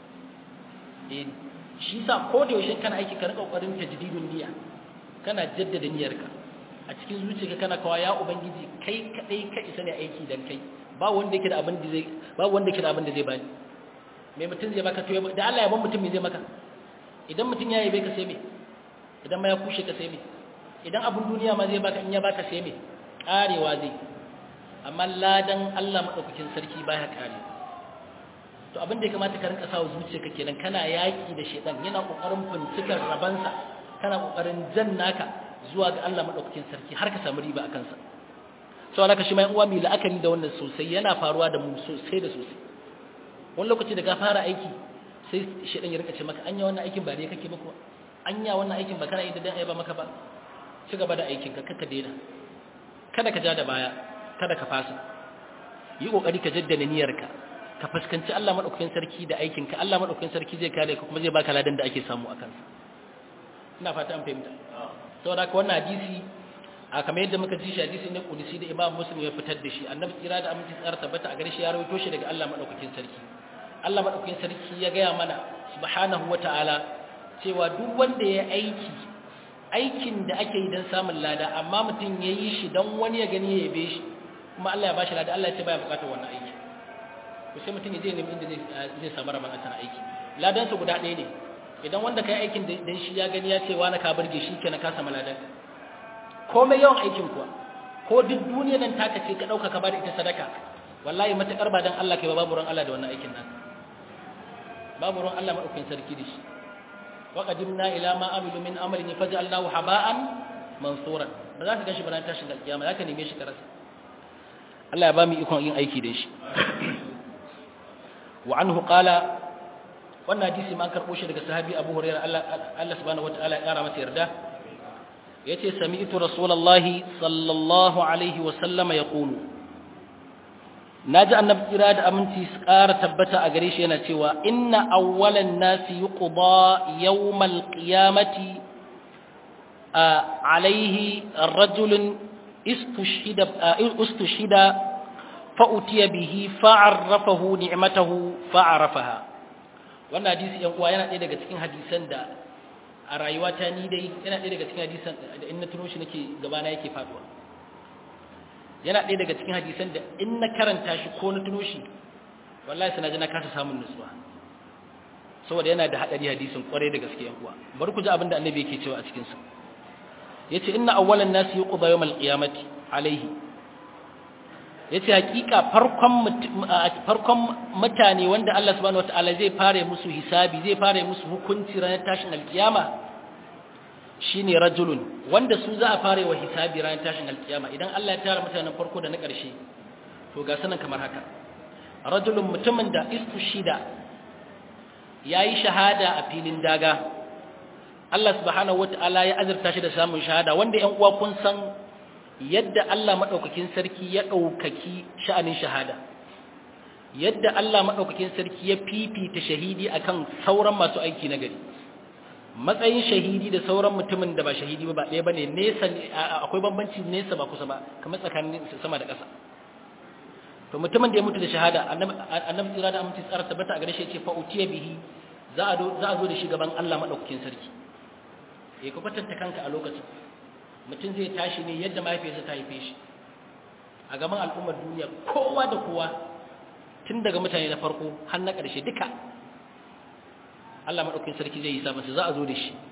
eh shi sa ko da yaushe kana aiki ka rika kokarin tajdidun niyya kana jaddada niyyarka a cikin zuciyarka kana kawa ya ubangiji kai kadai ka isa ne aiki dan kai ba wanda yake da abin da zai ba wanda yake da abin da zai bani me mutum zai baka to da Allah ya ban mutum me zai maka idan mutum ya yabe ka sai me idan ma ya kushe ka sai me idan abun duniya ma zai baka in ya baka sai me karewa zai amma ladan Allah madaukakin sarki baya kare to abin da ya kamata ka rinka sawa zuciyarka kenan kana yaki da shedan yana kokarin fincikar rabansa kana kokarin jan naka zuwa ga Allah madaukakin sarki har ka samu riba akan sa sau alaka shi mai uwa mai la'akari da wannan sosai yana faruwa da mu sosai da sosai wani lokaci da ka fara aiki sai shedan ya rinka ce maka anya wannan aikin ba ne kake ba kuwa anya wannan aikin ba kana yi da dan ai ba maka ba ci gaba da aikin ka kaka daina kada ka ja da baya kada ka fasa yi kokari ka jaddada niyyarka ka fuskanci Allah madaukakin sarki da aikin ka Allah madaukakin sarki zai kare ka kuma zai baka ladan da ake samu a kansa ina fata an fahimta saboda haka wannan hadisi a kamar yadda muka ji shi hadisi ne kudusi da Imam Muslim ya fitar da shi annabi tsira da aminci tsara tabbata a gare shi ya rawaito shi daga Allah madaukakin sarki Allah madaukakin sarki ya gaya mana subhanahu wataala cewa duk wanda ya aiki aikin da ake yi don samun lada amma mutum ya yi shi don wani ya gani ya yabe shi kuma Allah ya bashi lada Allah ya ce baya bukatar wannan aiki to sai mutum ya je nemi inda zai samu rabon asana aiki ladansa guda ɗaya ne idan wanda ka yi aikin dan shi ya gani ya ce wani ka burge shi kenan ka samu ladan komai yawan aikin kuwa ko duk duniya nan taka ce ka ɗauka ka bada ita sadaka wallahi matuƙar ba dan Allah kai ba babu ran Allah da wannan aikin nan babu ran Allah maɗaukin sarki da shi وقدمنا إلى ما عملوا من عمل فجعلناه هباء منثورا ba za ka gashi bana tashin alkiyama za ka neme shi ka rasa Allah ya ba mu ikon yin aiki da shi wa anhu qala wannan hadisi ma karbo shi daga sahabi Abu Hurairah Allah Allah subhanahu wataala ya kara masa yarda yace sami'tu rasulullahi sallallahu alaihi wa sallam yaqulu naji annabi kira da aminci su ƙara tabbata a gare shi yana cewa inna awwalan nasi yuqda yawmal qiyamati alaihi rajulun istushhida istushhida fa utiya bihi fa'arrafahu ni'matahu fa'arafaha wannan hadisi yan uwa yana ɗaya daga cikin hadisan da a rayuwata ni dai yana ɗaya daga cikin hadisan da in na tuno shi nake gabana yake faduwa yana ɗaya daga cikin hadisan da in na karanta shi ko na tuno shi wallahi sana ji na kasa samun nutsuwa saboda yana da haɗari hadisin kwarai da gaske yan uwa bari ku ji abin da annabi yake cewa a cikin sa yace inna awwalan nasi yuqda yawm al-qiyamati alayhi yace hakika farkon farkon mutane wanda Allah subhanahu wataala zai fare musu hisabi zai fare musu hukunci ranar tashin alkiyama shine rajulun wanda su za a fare wa hisabi ranar tashin alkiyama idan Allah ya tara mutanen farko da na ƙarshe to ga sanan kamar haka rajulun mutumin da istushida yayi shahada a filin daga Allah subhanahu wataala ya azurta shi da samun shahada wanda ƴan uwa kun san yadda Allah maɗaukakin sarki ya ɗaukaki sha'anin shahada yadda Allah maɗaukakin sarki ya fifita shahidi akan sauran masu aiki na gari matsayin shahidi da sauran mutumin da ba shahidi ba ɗaya bane nesa akwai bambanci nesa ba kusa ba kamar tsakanin sama da ƙasa to mutumin da ya mutu da shahada annabi tsira da aminci tsara tabbata a gare shi ya ce fa utiya bihi za a za a zo da shi gaban Allah maɗaukakin sarki eh ku kwatanta kanka a lokacin mutum zai tashi ne yadda mahaifiyarsa ta haife shi a gaban al'ummar duniya kowa da kowa tun daga mutane na farko har na ƙarshe duka Allah maɗaukin sarki zai yi sa masa za a zo da shi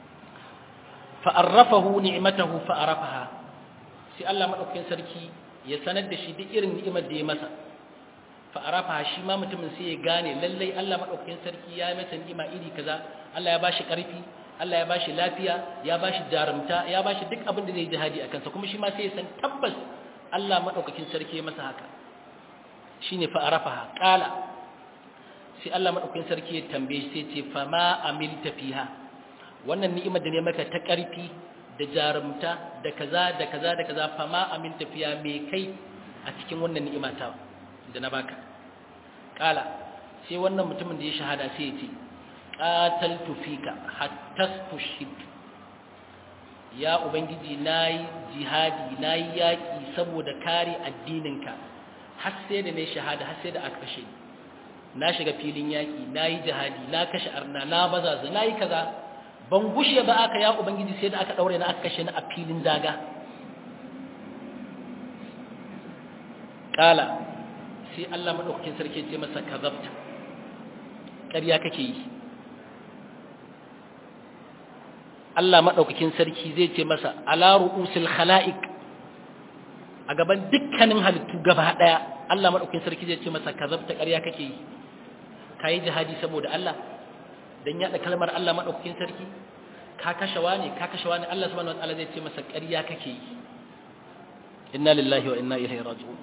fa'arrafahu ni'matahu fa'arafaha sai Allah maɗaukin sarki ya sanar da shi duk irin ni'imar da ya masa fa'arafaha shi ma mutumin sai ya gane lallai Allah maɗaukin sarki ya yi masa ni'ima iri kaza Allah ya bashi ƙarfi Allah ya bashi lafiya ya bashi jarumta ya bashi duk abin da zai jihadi a kansa kuma shi ma sai ya san tabbas Allah madaukakin sarki ya masa haka shine fa arafaha qala sai Allah madaukakin sarki ya tambaye sai ce fa ma amilta fiha wannan ni'imar da ne maka ta karfi da jarumta da kaza da kaza da kaza fa ma amilta fiha me kai a cikin wannan ni'ima ta da na baka qala sai wannan mutumin da ya shahada sai ya ce qataltu fika hatta tushhid ya ubangiji nayi jihadi nayi yaki saboda kare addininka har sai da nayi shahada har sai da aka kashe na shiga filin yaki nayi jihadi na kashe arna na bazaza nayi kaza ban gushe ba aka ya ubangiji sai da aka daure na aka kashe ni a filin daga kala sai Allah madaukakin sarki ya ce masa kazabta ƙarya kake yi Allah maɗaukakin sarki zai ce masa ala ru'usil khala'iq a gaban dukkanin halittu gaba ɗaya Allah maɗaukakin sarki zai ce masa kazabta ƙarya kake yi kayi jihadi saboda Allah dan yaɗa kalmar Allah maɗaukakin sarki ka kashe wani ka kashe wani Allah subhanahu wataala zai ce masa ƙarya kake yi inna lillahi wa inna ilaihi raji'un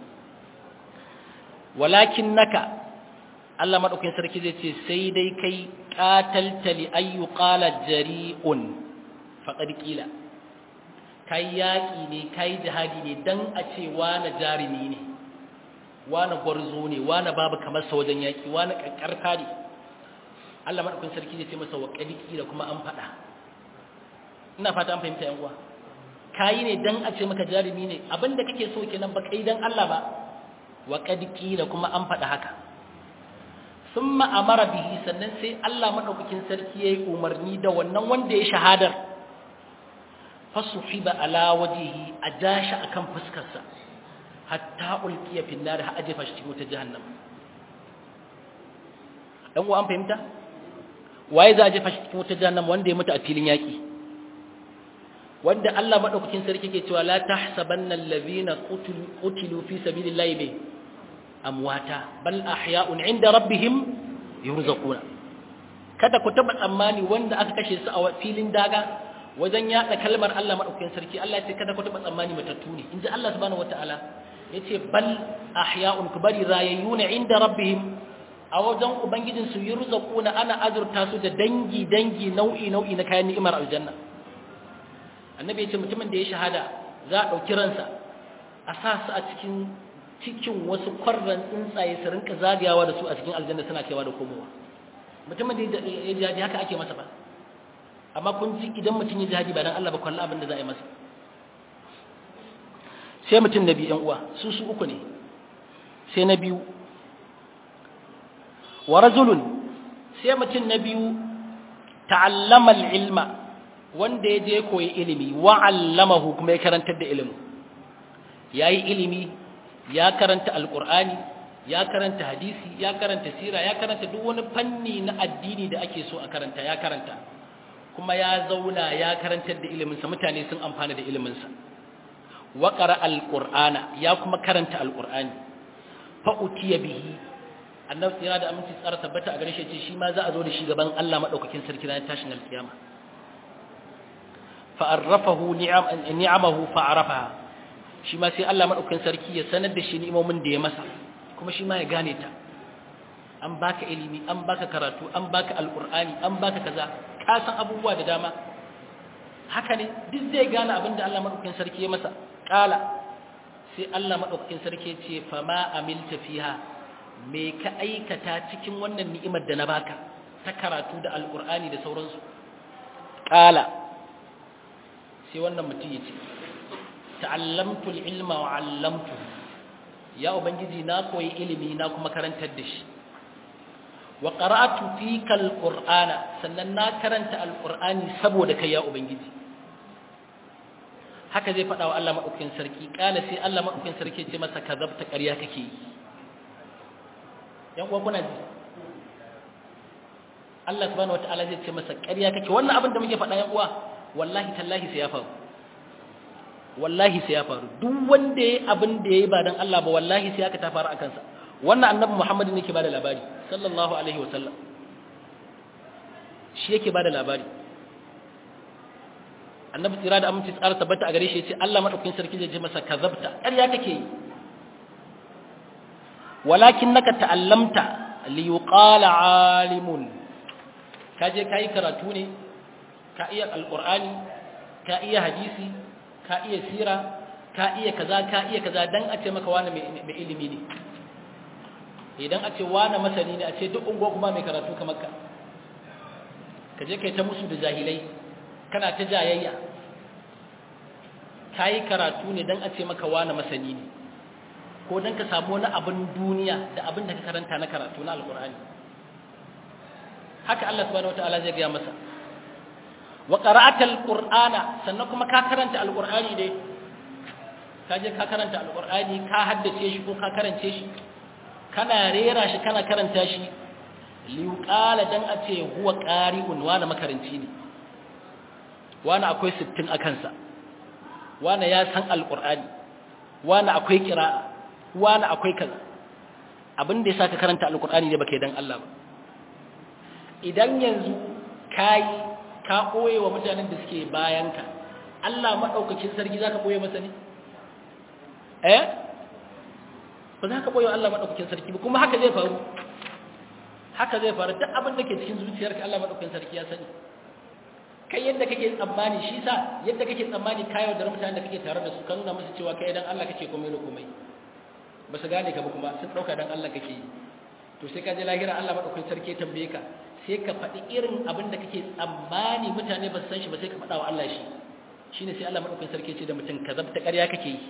walakinnaka Allah maɗaukakin sarki zai ce sai dai kai qatalta li ayyu qala jari'un faƙad ƙila kai yaƙi ne kai jihadi ne don a ce wane jarumi ne wane gwarzo ne wane babu kamar sa wajen yaƙi wane ƙarƙarfa ne Allah maɗaukin sarki zai ce masa wa ƙila kuma an faɗa ina fata an fahimta yan uwa kayi ne don a ce maka jarumi ne abinda kake so kenan ba kai don Allah ba wa ƙila kuma an faɗa haka sun ma'amara bihi sannan sai Allah maɗaukakin sarki ya yi umarni da wannan wanda ya shahadar fasuhiba ala wajihi a jashi akan fuskarsa hatta ulqiya fi nar ha ajefa shi cikin wutar jahannam dan uwa an fahimta waye za a jefa shi cikin wutar jahannam wanda ya mutu a filin yaki wanda Allah madaukakin sarki ke cewa la tahsabanna allazina qutilu qutilu fi sabilillahi bi amwata bal ahya'un 'inda rabbihim yurzaquna kada ku taba tsammani wanda aka kashe su a filin daga wajen yada kalmar Allah madaukakin sarki Allah ya ce kada ku taba tsammani matattu ne inji Allah subhanahu wataala yace bal ahya'un kubari rayayuna inda rabbihim a wajen ubangijin su yurzaquna ana azurta su da dangi dangi nau'i nau'i na kayan ni'imar aljanna annabi yace mutumin da ya shahada za a dauki ransa a sa su a cikin cikin wasu kwarran tsuntsaye su rinka zagayawa da su a cikin aljanna suna kaiwa da komowa mutumin da ya jihadi haka ake masa ba amma kun ji idan mutum ya jihadi ba dan Allah ba kwallo abin da za a yi masa sai mutum na biyu ‘yan uwa su su uku ne sai na biyu wa rajulun sai mutum na biyu ta'allama ilma wanda ya je koyi ilimi wa allamahu kuma ya karantar da ilimin yayi ilimi ya karanta alqur'ani ya karanta hadisi ya karanta sira ya karanta duk wani fanni na addini da ake so a karanta ya karanta kuma ya zauna ya karantar da iliminsa mutane sun amfana da iliminsa wa qara alqur'ana ya kuma karanta alqur'ani fa utiya bihi annabi tsira da aminci tsara tabbata a gare shi ce shi ma za a zo da shi gaban Allah madaukakin sarki ranar tashin alkiyama fa arrafahu ni'am ni'amahu fa arafaha shi ma sai Allah madaukakin sarki ya sanar da shi ni'imomin da ya masa kuma shi ma ya gane ta an baka ilimi an baka karatu an baka alqur'ani an baka kaza ka san abubuwa da dama haka ne duk zai gane abin da Allah madaukakin sarki ya masa kala sai Allah madaukakin sarki ya ce fa ma amilta fiha me ka aikata cikin wannan ni'imar da na baka ta karatu da alqur'ani da sauransu kala sai wannan mutum ya ce ta'allamtu al-ilma wa 'allamtuhu ya ubangiji na koyi ilimi na kuma karantar da shi wa qara'atu fika alqur'ana sannan na karanta alqur'ani saboda kai ya ubangiji haka zai faɗa wa Allah madaukakin sarki kana sai Allah madaukakin sarki ce masa kazabta ƙarya kake yi yan uwa kuna ji Allah subhanahu wataala zai ce masa ƙarya kake wannan abin da muke faɗa yan uwa wallahi tallahi sai ya faru wallahi sai ya faru duk wanda yayi abin da yayi ba dan Allah ba wallahi sai aka ta faru akan sa wannan annabi Muhammad ne yake bada labari sallallahu alaihi wasallam shi yake bada labari annabi tsira da aminci tsara tabbata a gare shi yace Allah madaukakin sarki zai ce masa kazabta ƙarya kake yi walakinnaka ta'allamta li yuqala alimun kaje kai karatu ne ka iya alqur'ani ka iya hadisi ka iya sira ka iya kaza ka iya kaza dan a ce maka wani mai ilimi ne idan a ce wani masani ne a ce duk unguwa kuma mai karatu kamar ka ka je kai ta musu da jahilai kana ta jayayya ka yi karatu ne dan a ce maka wani masani ne ko dan ka samu wani abin duniya da abin da ka karanta na karatu na alkur'ani haka Allah subhanahu wataala zai gaya masa wa qara'ata alqur'ana sannan kuma ka karanta alqur'ani dai ka je ka karanta alqur'ani ka haddace shi ko ka karance shi kana rera shi kana karanta shi li yuqala dan a ce huwa qari'un wani makaranci ne wani akwai 60 a kansa wani ya san alqur'ani wani akwai qira'a wani akwai kaza abin da yasa ka karanta alqur'ani ne baka yi dan Allah ba idan yanzu kai ka ɓoye wa mutanen da suke bayanka Allah maɗaukacin sarki za ka ɓoye masa ne? eh? ba za ka ɓoye wa Allah maɗaukacin sarki ba kuma haka zai faru haka zai faru duk abin da ke cikin zuciyarka Allah maɗaukacin sarki ya sani kai yadda kake tsammani shi sa yadda kake tsammani kayo da mutanen da kake tare da su ka nuna musu cewa kai dan Allah kake komai da komai ba su gane ka ba kuma sun ɗauka dan Allah kake yi to sai ka je lahira Allah maɗaukacin sarki ya tambaye ka sai ka faɗi irin abin da kake tsammani mutane ba su san shi ba sai ka faɗa wa Allah shi shi ne sai Allah maɗaukin sarki ce da mutum ka zabta ƙarya kake yi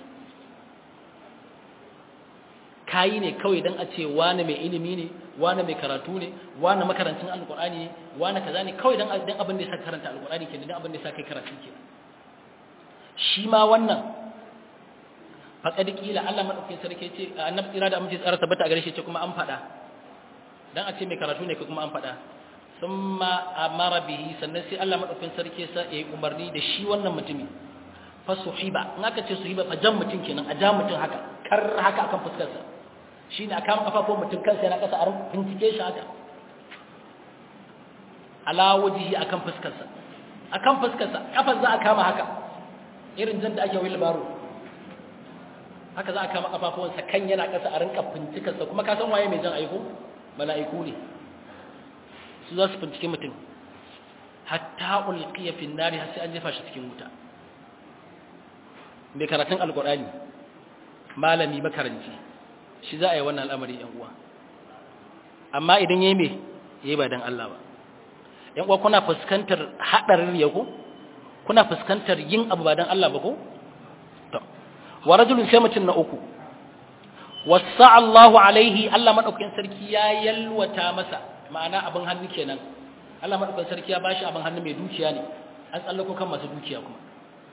kayi ne kawai don a ce wani mai ilimi ne wani mai karatu ne wani makarancin alƙur'ani ne wani kaza ne kawai don abin da ya sa karanta alƙur'ani ke don abin da ya sa kai karatu ke shi ma wannan faƙad ƙila Allah maɗaukin sarki ce annabi tsira da amince tsara tabbata a gare shi ce kuma an faɗa dan a ce mai karatu ne kuma an faɗa thumma amara bihi sannan sai Allah madaukakin sarki sa yayi umarni da shi wannan mutumi fa suhiba in aka ce suhiba fa jan mutum kenan a ja mutum haka kar haka akan fuskar sa shine aka kama kafafun mutum kansa yana kasa a bincike shi haka ala wajhi akan fuskar sa akan fuskar sa kafar za a kama haka irin jan da ake wil baro haka za a kama kafafuwansa kan yana kasa a rinka bincikar sa kuma ka san waye mai jan aiko mala'iku ne su za su bincike mutum hatta ulqiya fi nari har sai an jefa shi cikin wuta mai karatun alqur'ani malami makaranci shi za a yi wannan al'amari yan uwa amma idan yayi me yayi ba dan Allah ba yan uwa kuna fuskantar hadarin riya ko kuna fuskantar yin abu ba dan Allah ba ko to wa rajulun sai mutun na uku wasa Allahu alaihi Allah madaukakin sarki ya yalwata masa ma'ana abin hannu kenan Allah madaukakin sarki ya bashi abin hannu mai dukiya ne an tsallako kan masu dukiya kuma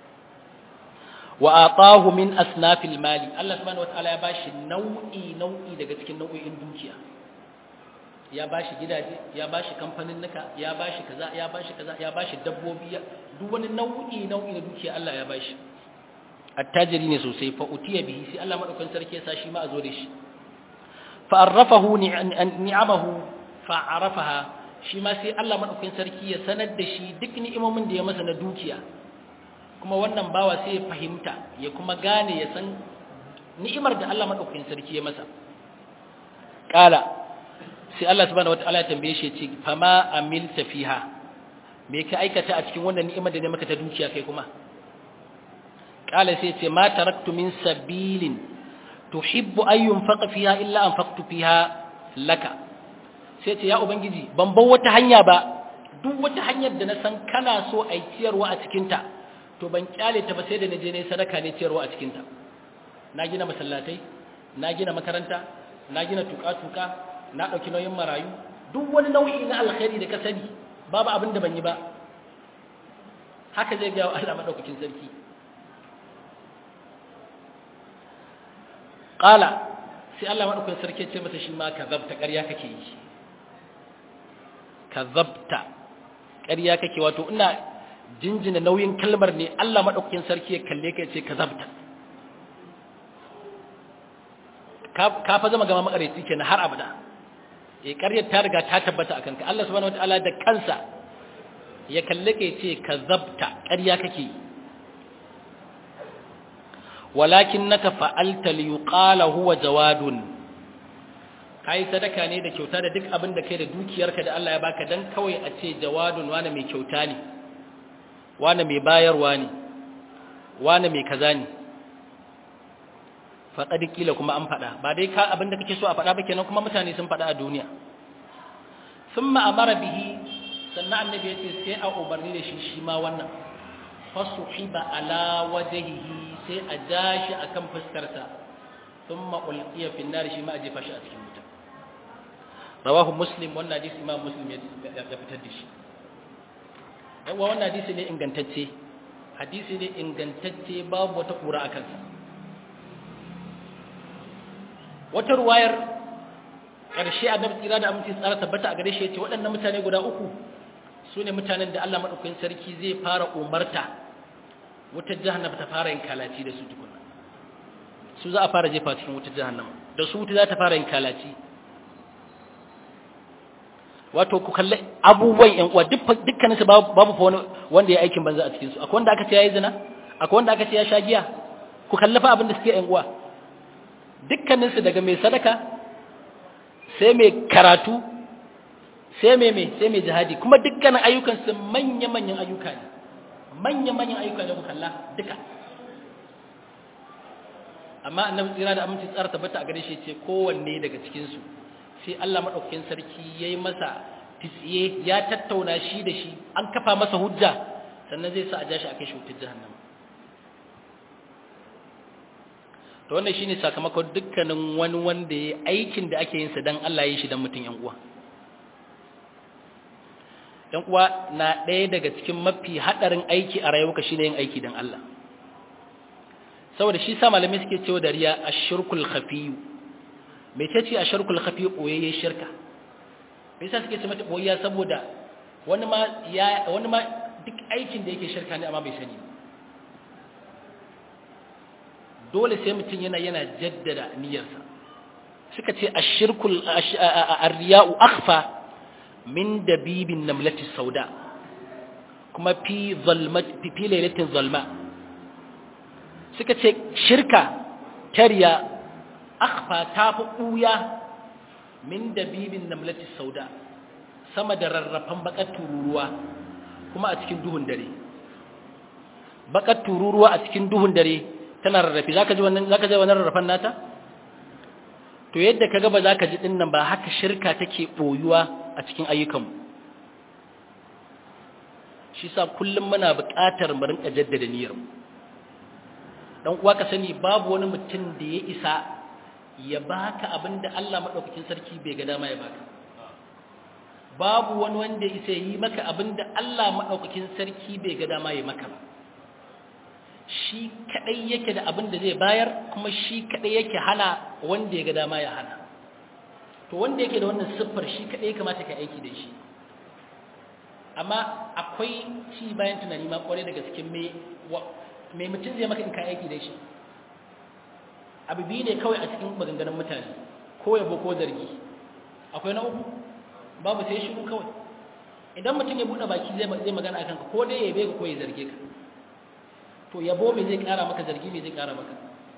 wa atahu min asnafil mali Allah subhanahu wataala ya bashi nau'i nau'i daga cikin nau'o'in dukiya ya bashi gidaje ya bashi kamfanin nuka ya bashi kaza ya bashi kaza ya bashi dabbobi duk wani nau'i nau'i na dukiya Allah ya bashi attajiri ne sosai fa utiya bihi sai Allah madaukakin sarki ya sa shi ma a zo da shi fa arrafahu ni'amahu fa arafaha shi ma sai Allah madaukakin sarki ya sanar da shi duk ni'imomin da ya masa na dukiya kuma wannan bawa sai ya fahimta ya kuma gane ya san ni'imar da Allah madaukakin sarki ya masa kala sai Allah subhanahu wataala ya tambaye shi ya ce fama amilta fiha me ka aikata a cikin wannan ni'imar da ne maka ta dukiya kai kuma kala sai ce ma taraktu min sabilin tuhibbu an yunfaqa fiha illa anfaqtu fiha laka sai ce ya ubangiji ban bar wata hanya ba duk wata hanyar da na san kana so a ciyarwa a cikin ta to ban kyale ta ba sai da na je ne sadaka ne ciyarwa a cikin ta na gina masallatai na gina makaranta na gina tuka-tuka na dauki nauyin marayu duk wani nau'i na alkhairi da ka sani babu abin da ban yi ba haka zai ga Allah madaukakin sarki Ƙala sai Allah maɗaukun sarki ce masa shi ma ka zabta ƙarya kake yi ka zabta ƙarya kake wato ina jinjina nauyin kalmar ne Allah maɗaukakin sarki ya kalle ka ce ka zabta ka fa zama gama makareci kenan har abada eh ƙaryar ta riga ta tabbata akan ka Allah subhanahu wataala da kansa ya kalle ka ce ka zabta ƙarya kake yi walakinnaka fa'alta liyuqala huwa jawadun kai sadaka ne da kyauta da duk abin da kai da dukiyarka da Allah ya baka dan kawai a ce jawadun wani mai kyauta ne wani mai bayarwa ne wani mai kaza ne faqad kila kuma an fada ba dai ka abin da kake so a fada ba kenan kuma mutane sun fada a duniya thumma amara bihi sannan annabi ya ce sai a umarni da shi shi ma wannan fasuhiba ala wajhihi sai a ja shi akan fuskarsa thumma ulqiya fi an-nar shi ma a jefa shi a cikin wuta rawahu muslim wannan hadisi imam muslim ya fitar da shi yawa wannan hadisi ne ingantacce hadisi ne ingantacce babu wata kura akan sa wata ruwayar ƙarshe annabi tsira da aminci tsara tabbata a gare shi yace waɗannan mutane guda uku su ne mutanen da Allah maɗaukakin sarki zai fara umarta wutar jahannama ta fara yin kalaci da su tukuna su za a fara jefa cikin wutar jahannama da su wuta za ta fara yin kalaci wato ku kalli abubuwan yan uwa dukkanin su babu fa wani wanda ya aikin banza a cikin su akwai wanda aka ce yayi zina akwai wanda aka ce ya sha giya ku kalli fa abin da suke yan uwa dukkanin su daga mai sadaka sai mai karatu sai mai mai sai mai jihadi kuma dukkanin ayyukan su manya-manyan ayyuka ne manya-manyan ayyuka ne ku kalla duka amma annabi tsira da aminci tsara tabbata a gare shi ce kowanne daga cikin su sai Allah madaukakin sarki yayi masa tsiye ya tattauna shi da shi an kafa masa hujja sannan zai sa a jashi a kai shi wutar jahannama to wannan shine sakamakon dukkanin wani wanda ya aikin da ake yin sa dan Allah ya yi shi dan mutun yan uwa yan uwa na ɗaya daga cikin mafi hadarin aiki a rayuwarka shine yin aiki dan Allah saboda shi sa malamai suke cewa da riya ashirkul khafiyu me ce ashirkul khafiyu koyayyen shirka me yasa suke ce mata koyayya saboda wani ma ya wani ma duk aikin da yake shirka ne amma bai sani dole sai mutum yana yana jaddada niyyarsa suka ce ashirkul arriya'u akhfa min dabibin namlati sauda kuma fi zalmat fi lailatin zalma suka ce shirka tariya akhfa ta fi ɓuya min dabibin namlati sauda sama da rarrafan bakar tururuwa kuma a cikin duhun dare bakar tururuwa a cikin duhun dare tana rarrafe zaka ji wannan zaka ji wannan rarrafan nata to yadda kaga ba za ka ji din nan ba haka shirka take boyuwa a cikin ayyukanmu shi sa kullum muna buƙatar mu rinka jaddada niyyar mu dan uwa ka sani babu wani mutum da ya isa ya baka abinda Allah madaukakin sarki bai ga dama ya baka babu wani wanda ya isa yi maka abinda Allah madaukakin sarki bai ga dama ya maka ba shi kadai yake da abinda zai bayar kuma shi kadai yake hana wanda ya ga dama ya hana to wanda yake da wannan siffar shi kadai kamata ka aiki da shi amma akwai ci bayan tunani ma kwarai daga cikin me mai mutum zai maka in ka aiki da shi abu biyu ne kawai a cikin maganganun mutane ko yabo ko zargi akwai na uku babu sai shiru kawai idan mutum ya buɗe baki zai magana akan ka ko dai ya yabe ka ko ya zarge ka to yabo me zai ƙara maka zargi me zai ƙara maka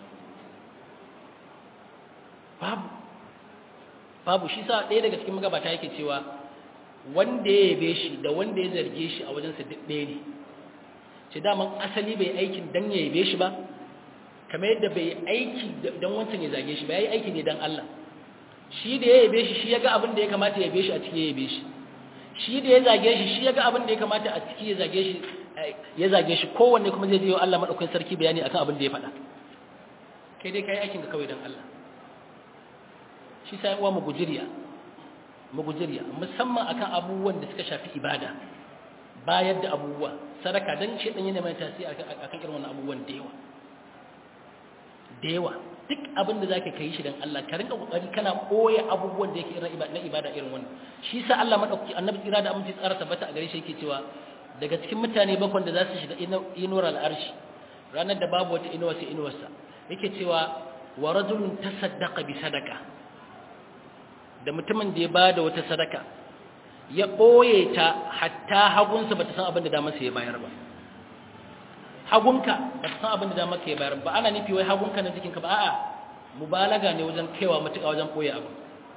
babu babu shi sa ɗaya daga cikin magabata yake cewa wanda ya yabe shi da wanda ya zarge shi a wajensa duk ɗaya ne ce daman asali bai aikin dan ya yabe shi ba kamar yadda bai aiki dan wancan ya zage shi ba yayi aiki ne dan Allah shi da ya yabe shi shi ya ga abin da ya kamata ya yabe shi a ciki ya yabe shi shi da ya zage shi shi ya ga abin da ya kamata a ciki ya zage shi ya zage shi kowanne kuma zai je wa Allah madaukakin sarki bayani akan abin da ya faɗa kai dai kai aikin ka kawai dan Allah shi sai uwa mu gujiriya mu gujiriya musamman akan abubuwan da suka shafi ibada bayar da abubuwa sadaka dan shi dan yana mai tasiri akan irin wannan abubuwan da yawa da yawa duk abin da zaka kai shi dan Allah ka rinka kokari kana koya abubuwan da yake irin na ibada irin wannan shi sa Allah madauki annabi tsira da aminci tsara tabbata a gare shi yake cewa daga cikin mutane bakon da za su shiga inuwar al'arshi ranar da babu wata inuwa sai inuwarsa yake cewa wa rajulun tasaddaqa bi sadaka da mutumin da ya bada wata sadaka ya ɓoye ta hatta hagunsa ba ta san abin da damarsa ya bayar ba hagunka ba ta san abin da damarka ya bayar ba ana nufi wai hagunka na jikinka ba a'a mubalaga ne wajen kaiwa matuƙa wajen ɓoye abu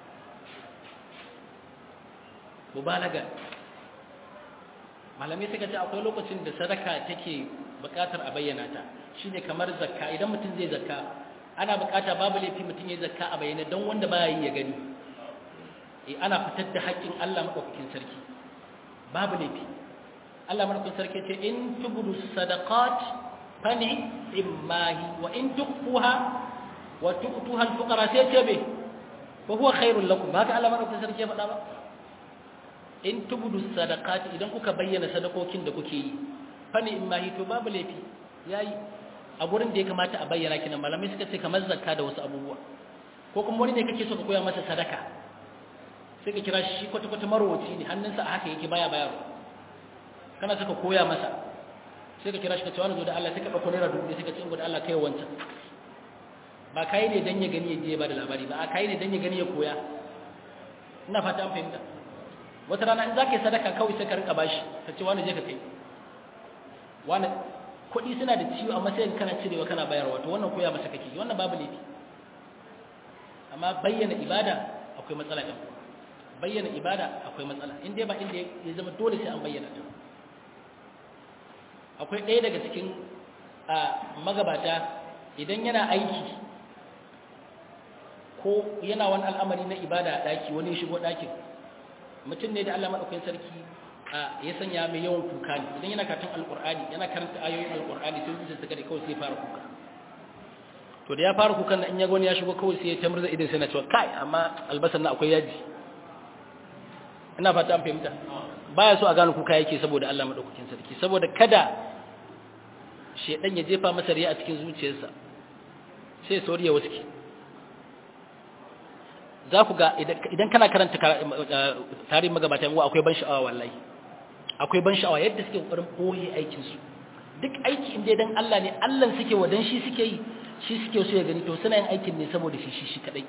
mubalaga malamai suka ce akwai lokacin da sadaka take buƙatar a bayyana ta shine kamar zakka idan mutum zai zakka ana buƙata babu laifi mutum ya zakka a bayyana don wanda baya yi ya gani ana fitar da haƙƙin Allah maɗaukakin sarki babu laifi Allah maɗaukakin sarki ce in tubudu sadaqat fani immahi wa in tukfuha wa tu'tuha al-fuqara sai ce be fa huwa khairul lakum ba haka Allah maɗaukakin sarki ya faɗa ba in tubudu sadaqat idan kuka bayyana sadakokin da kuke yi fani immahi to babu laifi yayi a gurin da ya kamata a bayyana kinan malamai suka ce kamar zakka da wasu abubuwa ko kuma wani ne kake so ka koya masa sadaka sai ka kira shi kwata-kwata marowaci ne hannunsa a haka yake baya bayarwa kana suka koya masa sai ka kira shi ka ce wani zo da Allah sai ka ɗauko naira dubu sai ka ce da Allah kai wancan ba kai ne dan ya gani ya je ba da labari ba a kai ne dan ya gani ya koya ina fata an fahimta wata rana in za ka yi sadaka kawai sai ka rinka bashi ka ce wani je ka kai wani kuɗi suna da ciwo amma sai kana cirewa kana bayarwa to wannan koya masa kake wannan babu laifi amma bayyana ibada akwai matsala ɗan uwa bayyana ibada akwai matsala in dai ba inda ya zama dole sai an bayyana ta akwai ɗaya daga cikin magabata idan yana aiki ko yana wani al'amari na ibada a ɗaki wani ya shigo ɗakin mutum ne da Allah maɗaukakin sarki ya sanya mai yawan kuka ne idan yana karatun alƙur'ani yana karanta ayoyin alƙur'ani sai zuciya ta gari kawai sai fara kuka to da ya fara kukan na in ya gani ya shigo kawai sai ya tamar da idan sai na cewa kai amma albasar na akwai yaji ina fata an fahimta baya so a gane kuka yake saboda Allah madaukakin sarki saboda kada shedan ya jefa masa riya a cikin zuciyarsa sai sauriya waske za ku ga idan kana karanta tarihin magabata yawa akwai ban sha'awa wallahi akwai ban sha'awa yadda suke kokarin boye aikin su duk aiki inda dan Allah ne Allah suke wa dan shi suke yi shi suke so ya gani to suna yin aikin ne saboda shi shi shi kadai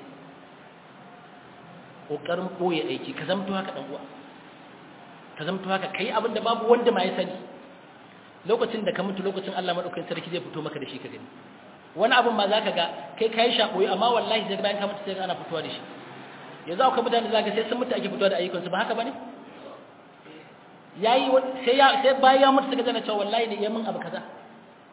kokarin boye aiki ka zamto haka dan uwa ka zamto haka kai abin da babu wanda ma ya sani lokacin da ka mutu lokacin Allah madaukakin sarki zai fito maka da shi ka gani wani abin ma zaka ga kai kai shakoyi amma wallahi sai bayan ka mutu sai ana fitowa da shi yanzu akwai mutane zaka sai sun mutu ake fitowa da ayyukan su ba haka bane yayi sai ya sai bayan ya mutu suka zana cewa wallahi ne yamin abu kaza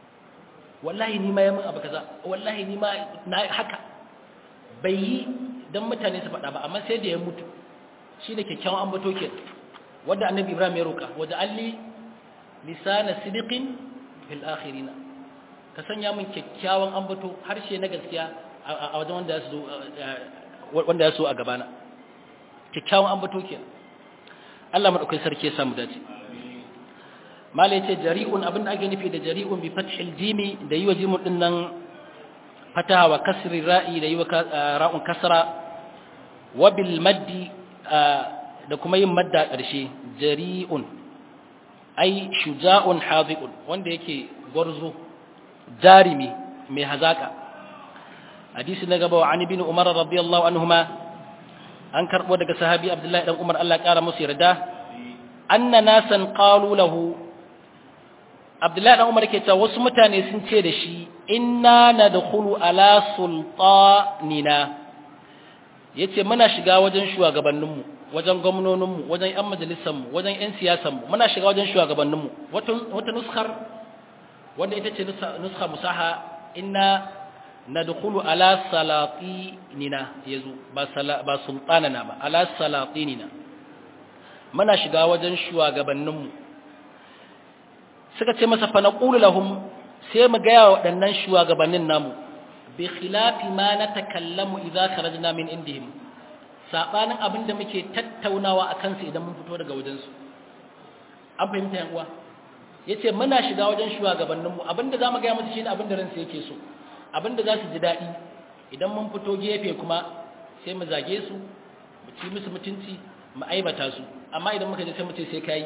wallahi ni ma yamin abu kaza wallahi ni ma na haka bai yi dan mutane su faɗa ba amma sai da ya mutu shine kyakkyawan ambato ke wanda annabi Ibrahim ya roka waje alli lisana sidiqin fil akhirin ka sanya min kyakkyawan ambato harshe na gaskiya a wajen wanda ya so wanda ya so a gabana kyakkyawan ambato ke Allah madaukakin sarki ya samu dace mala yace jari'un abinda ake nufi da jari'un bi fathil jimi da yi wa jimun din nan fataha wa kasri ra'i da yi wa ra'un kasra wa bil maddi da kuma yin madda ƙarshe jari'un ai shuja'un hadiqun wanda yake gwarzo jarimi mai hazaka hadisi na gaba wa ani bin umar radiyallahu anhuma an karbo daga sahabi abdullahi dan umar Allah ya kara musu yarda anna nasan qalu lahu abdullahi dan umar ke cewa wasu mutane sun ce da shi inna nadkhulu ala sultanina yace muna shiga wajen shugabanninmu wajen gwamnoninmu wajen yan majalisanmu wajen yan siyasanmu muna shiga wajen shugabanninmu wata nuskar wanda ita ce nuska musaha inna nadkhulu ala salatinina yazo ba ba sultanana ba ala salatinina muna shiga wajen shugabanninmu suka ce masa fa naqulu lahum sai mu ga waɗannan shugabannin namu bi khilafi ma natakallamu idza kharajna min indihim sabanin abinda muke tattaunawa akan su idan mun fito daga wajen su an fahimta yan uwa yace muna shiga wajen shugabanninmu abinda zamu ga musu shine abinda ransu yake so abinda za su ji dadi idan mun fito gefe kuma sai mu zage su mu ci musu mutunci mu aibata su amma idan muka je sai mu ce sai kai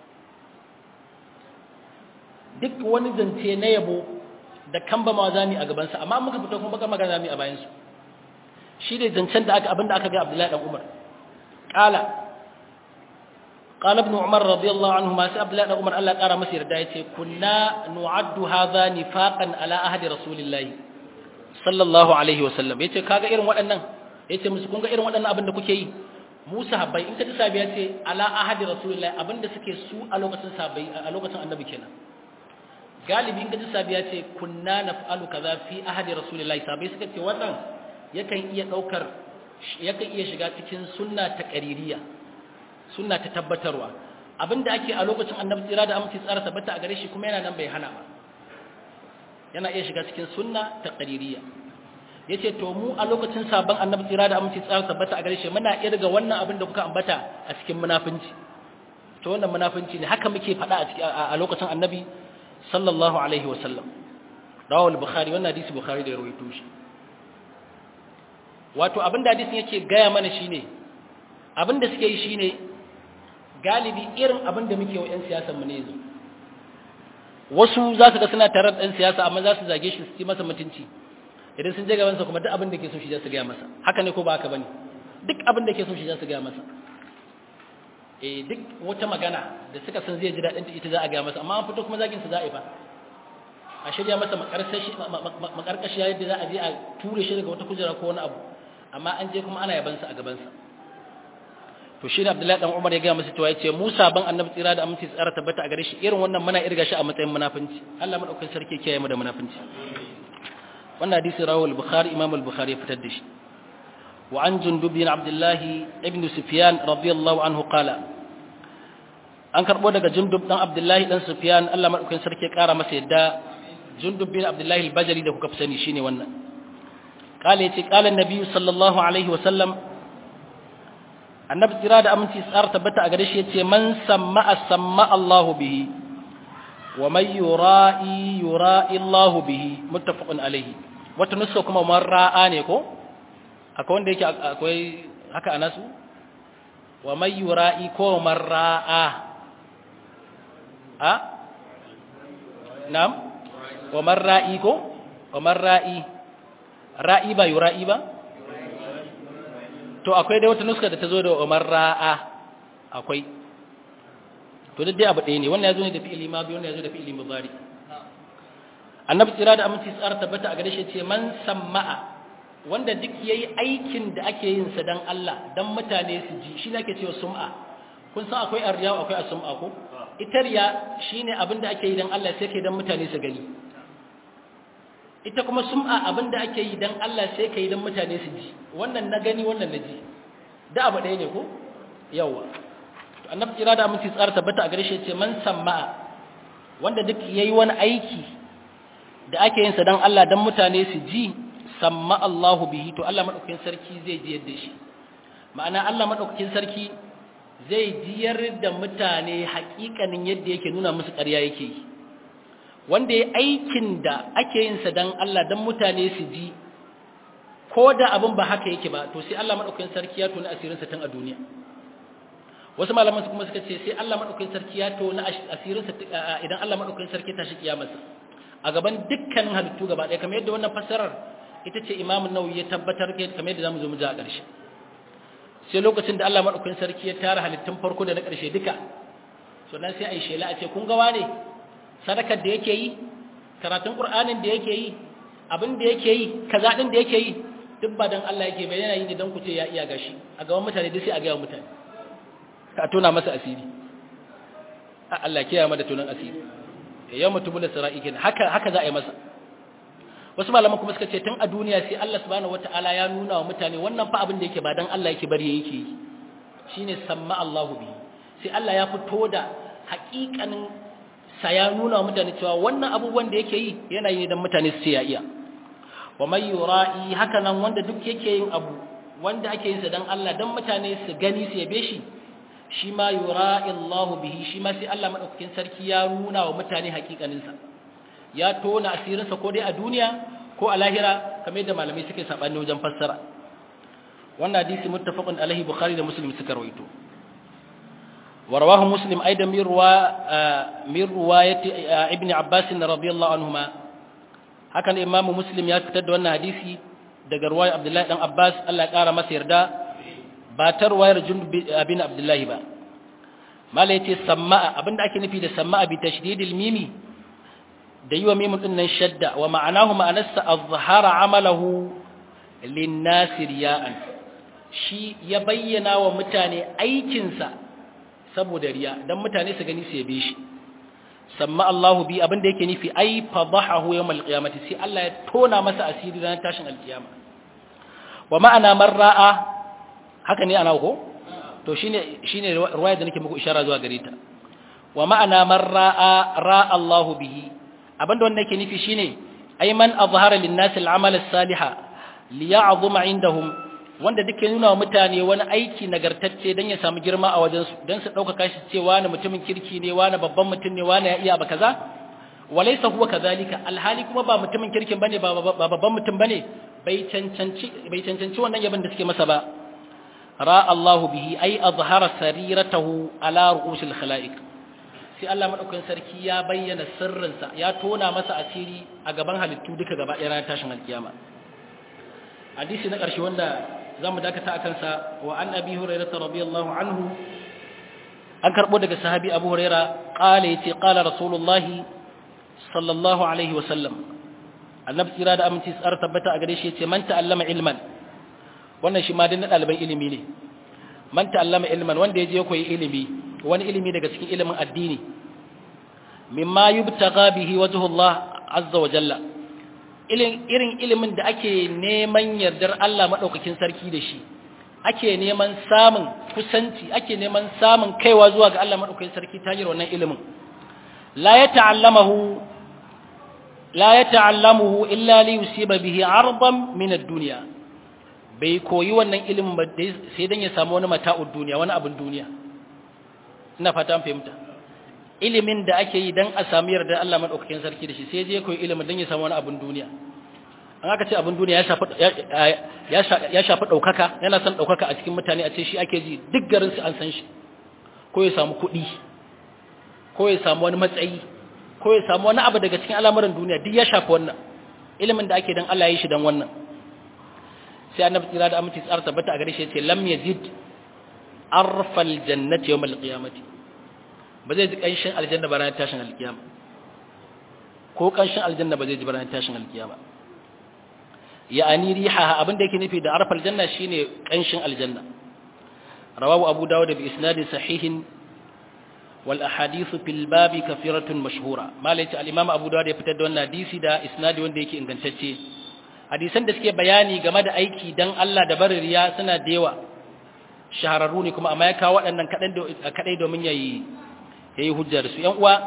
duk wani zance na yabo da kamba ma zami a gaban sa amma muka fito kuma baka magana zami a bayan su shi ne zancen da aka abinda aka ga Abdullahi dan Umar qala قال ابن عمر رضي الله عنهما سي عبد الله بن عمر الله قال مسير دا yace kunna nu'addu hadha nifaqan ala ahdi rasulillahi sallallahu alaihi wasallam yace kaga irin waɗannan yace musu kun ga irin waɗannan abin da kuke yi mu sahabbai in ka ji sahabbai yace ala ahdi rasulillahi abinda suke su a lokacin sahabbai a lokacin annabi kenan galibi in ka ji sahabbai yace kunna naf'alu kaza fi ahdi rasulillahi sahabbai suka ce wannan yakan iya daukar yakan iya shiga cikin sunna ta qaririya sunna ta tabbatarwa abinda ake a lokacin annabi tsira da aminci tsara tabbata a gare shi kuma yana nan bai hana ba yana iya shiga cikin sunna ta qaririya yace to mu a lokacin sabon annabi tsira da aminci tsara tabbata a gare shi muna iya daga wannan abin da kuka ambata a cikin munafinci to wannan munafinci ne haka muke faɗa a lokacin annabi sallallahu alaihi wasallam rawal bukhari wannan hadisi bukhari da ya rawaito shi wato abinda hadisin yake gaya mana shine abinda suke yi shine galibi irin abin da muke wa 'yan siyasanmu ne yanzu wasu za su ga suna tare da ɗan siyasa amma za su zage shi su ci masa mutunci idan sun je gabansa kuma duk abin da ke so shi za su gaya masa haka ne ko ba haka ba ne duk abin da ke so shi za su gaya masa eh duk wata magana da suka san zai ji daɗin ita za a gaya masa amma an fito kuma zagin su za a yi fa a shirya masa makarkashi yadda za a je a ture shi daga wata kujera ko wani abu amma an je kuma ana yabansa a gabansa to shi ne abdullahi dan umar ya gaya masa cewa yace musa ban annabi tsira da aminci tsara tabbata a gare shi irin wannan muna irga shi a matsayin munafinci Allah madaukakin sarki kiyaye mu da munafinci wannan hadisi rawal bukhari imam al-bukhari ya fitar da shi wa an jundub bin abdullah ibn sufyan radiyallahu anhu qala an karbo daga jundub dan abdullah dan sufyan Allah madaukakin sarki ya kara masa yadda jundub bin abdullah al-bajali da kuka fi sani shine wannan qala yace qala an-nabi sallallahu alaihi wa sallam annabi jira da aminci tsara tabbata a gare shi yace man samma samma Allahu bihi wa man yura'i yura'i Allahu bihi muttafaqun alayhi wata nuska kuma man ra'a ne ko akwai wanda yake akwai haka anasu wa man yura'i ko man ra'a a na'am wa man ra'i ko wa man ra'i ra'i ba yura'i ba to akwai dai wata nuska da ta zo da Umar ra'a akwai to duk dai abu ɗaya ne wannan ya zo ne da fi'ili ma biyu wannan ya zo da fi'ili mudari annabi tsira da aminci tsara tabbata a gare shi ce man samma'a wanda duk yayi aikin da ake yin sa dan Allah dan mutane su ji shi ne ake cewa sum'a kun san akwai arriya akwai as-sum'a ko ita riya shine abin da ake yi dan Allah sai kai dan mutane su gani ita kuma sum'a abinda ake yi dan Allah sai ka yi dan mutane su ji wannan na gani wannan na ji da abu ɗaya ne ko yawa to annabi kira da aminci tsara tabbata a gare shi ce man samma'a wanda duk yayi wani aiki da ake yin sa dan Allah dan mutane su ji samma Allahu bihi to Allah madaukakin sarki zai ji yadda shi ma'ana Allah madaukakin sarki zai jiyar da mutane hakikanin yadda yake nuna musu ƙarya yake yi wanda ya aikin da ake yin sa dan Allah dan mutane su ji ko da abin ba haka yake ba to sai Allah madaukakin sarki ya tona asirin sa tun a duniya wasu malaman su kuma suka ce sai Allah madaukakin sarki ya tona asirin sa idan Allah madaukakin sarki ta shi kiyamarsa a gaban dukkanin halittu gaba ɗaya kamar yadda wannan fassarar ita ce Imam Nawawi ya tabbatar kamar yadda zamu zo mu ji a ƙarshe sai lokacin da Allah madaukakin sarki ya tara halittun farko da na ƙarshe duka sannan sai ai shela a ce kun ga wane sadakar da yake yi karatun Qur'anin da yake yi abin da yake yi kaza din da yake yi duk ba dan Allah yake bai yana yi ne dan ku ce ya iya gashi a gaban mutane duk sai a ga mutane a tona masa asiri Allah kiyaye mu da tonan asiri yau mutum da sara'i kenan haka haka za a yi masa wasu malaman kuma suka ce tun a duniya sai Allah subhanahu wataala ya nuna wa mutane wannan fa abin da yake ba dan Allah yake bari yake yi shine samma Allahu bi sai Allah ya fito da haƙiƙanin sa ya nuna wa mutane cewa wannan abubuwan da yake yi yana yi dan mutane su ya iya wa may yura'i haka nan wanda duk yake yin abu wanda ake yin sa dan Allah dan mutane su gani su yabe shi shi ma yura'i Allahu bihi shi ma sai Allah madaukakin sarki ya nuna wa mutane haƙiƙanin sa ya tona asirinsa ko dai a duniya ko a lahira kamar yadda malamai suke sabani wajen fassara wannan hadisi muttafaqun alaihi bukhari da muslim suka rawaito wa rawahu muslim aidan min ruwa min riwayati ibn abbas radiyallahu anhuma haka ne imamu muslim ya fitar da wannan hadisi daga ruwayar abdullahi dan abbas Allah ya kara masa yarda ba ta ruwayar jundub bin abdullahi ba mala yace sama'a abinda ake nufi da sama'a bi tashdidil mimi da yi wa mimun ɗin nan shadda wa ma'anahu ma'anarsa a zahara amalahu linnasi riya'an shi ya bayyana wa mutane aikinsa saboda riya don mutane su gani su yabe shi samma Allahu bi abin da yake nufi ai fadahahu yawmal qiyamati sai Allah ya tona masa asiri ranar tashin alkiyama wa ma'ana man ra'a haka ne ana ko to shine shine riwaya da nake muku ishara zuwa gare ta wa ma'ana man ra'a ra'a Allahu bihi abinda wannan yake nufi shine ay man azhara lin-nas al-amal as-saliha liya'zuma indahum wanda duke nuna wa mutane wani aiki nagartacce dan ya samu girma a wajen su dan su dauka kashi cewa wani mutumin kirki ne wani babban mutum ne wani ya iya ba kaza walaysa huwa kadhalika alhali kuma ba mutumin kirkin bane ba babban mutum bane bai cancanci bai cancanci wannan yabin da suke masa ba ra Allahu bihi ay azhara sariratahu ala ru'usil khalaiq sai Allah madaukakin sarki ya bayyana sirrinsa ya tona masa asiri a gaban halittu duka gaba ɗaya ranar tashin alkiyama hadisi na ƙarshe wanda zamu dakata akan sa wa an abi hurairah radiyallahu anhu an karbo daga sahabi abu hurairah qala yace qala rasulullahi sallallahu alaihi wa sallam annabi tsira da aminci tsar tabbata a gare shi yace man ta'allama ilman wannan shi ma din ɗaliban ilimi ne man ta'allama ilman wanda ya je koyi ilimi wani ilimi daga cikin ilimin addini mimma yubtaga bihi wajhullah azza wa jalla irin ilimin da ake neman yardar Allah madaukakin sarki da shi ake neman samun kusanci ake neman samun kaiwa zuwa ga Allah madaukakin sarki ta hanyar wannan ilimin la yata'allamahu la yata'allamuhu illa li yusiba bihi 'ardan min ad-dunya bai koyi wannan ilimin ba sai dan ya samu wani mata'ud duniya wani abin duniya ina fata an fahimta ilimin da ake yi dan a samu yarda Allah madaukakin sarki da shi sai je koyi ilimin dan ya samu wani abin duniya an aka ce abin duniya ya shafi ya shafi daukaka yana son daukaka a cikin mutane a ce shi ake ji duk garin su an san shi ko ya samu kuɗi ko ya samu wani matsayi ko ya samu wani abu daga cikin al'amuran duniya duk ya shafi wannan ilimin da ake dan Allah ya yi shi dan wannan sai annabi tsira da aminci tsara tabbata a gare shi ya ce lam yazid arfal jannati yawmal qiyamati ba zai ji kanshin aljanna ba ranar tashin alkiyama ko kanshin aljanna ba zai ji ba ranar tashin alkiyama ya'ani riha abinda yake nufi da arfal janna shine kanshin aljanna rawahu abu dawud bi isnadin sahihin wal ahadithu fil babi kafiratun mashhura malai al-imam abu dawud ya fitar da wannan hadisi da isnadi wanda yake ingantacce hadisan da suke bayani game da aiki dan Allah da barin riya suna da yawa shahararru ne kuma amma ya kawo waɗannan kaɗai domin ya yi hujjar su ‘yan uwa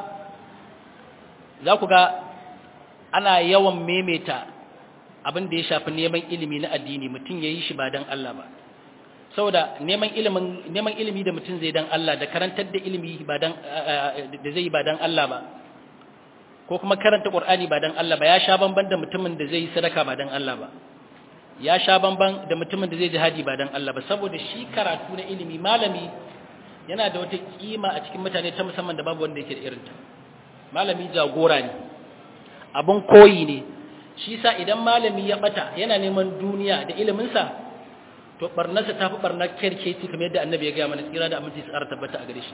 za ku ga ana yawan memeta abin da ya shafi neman ilimi na addini mutum ya yi shi ba don Allah ba saboda neman ilimi da mutum zai don Allah da karantar da ilimi da zai yi ba don Allah ba ko kuma karanta Qur'ani ba dan Allah ba ya sha bamban da mutumin da zai yi sadaka ba dan Allah ba ya sha bamban da mutumin da zai jihadi ba dan Allah ba saboda shi karatu na ilimi malami yana da wata kima a cikin mutane ta musamman da babu wanda yake da irinta malami jagora ne abun koyi ne shi sa idan malami ya bata yana neman duniya da ilimin sa to barnarsa tafi barnar kerkeci kamar yadda annabi ya ga mana tsira da aminci tsara tabbata a gare shi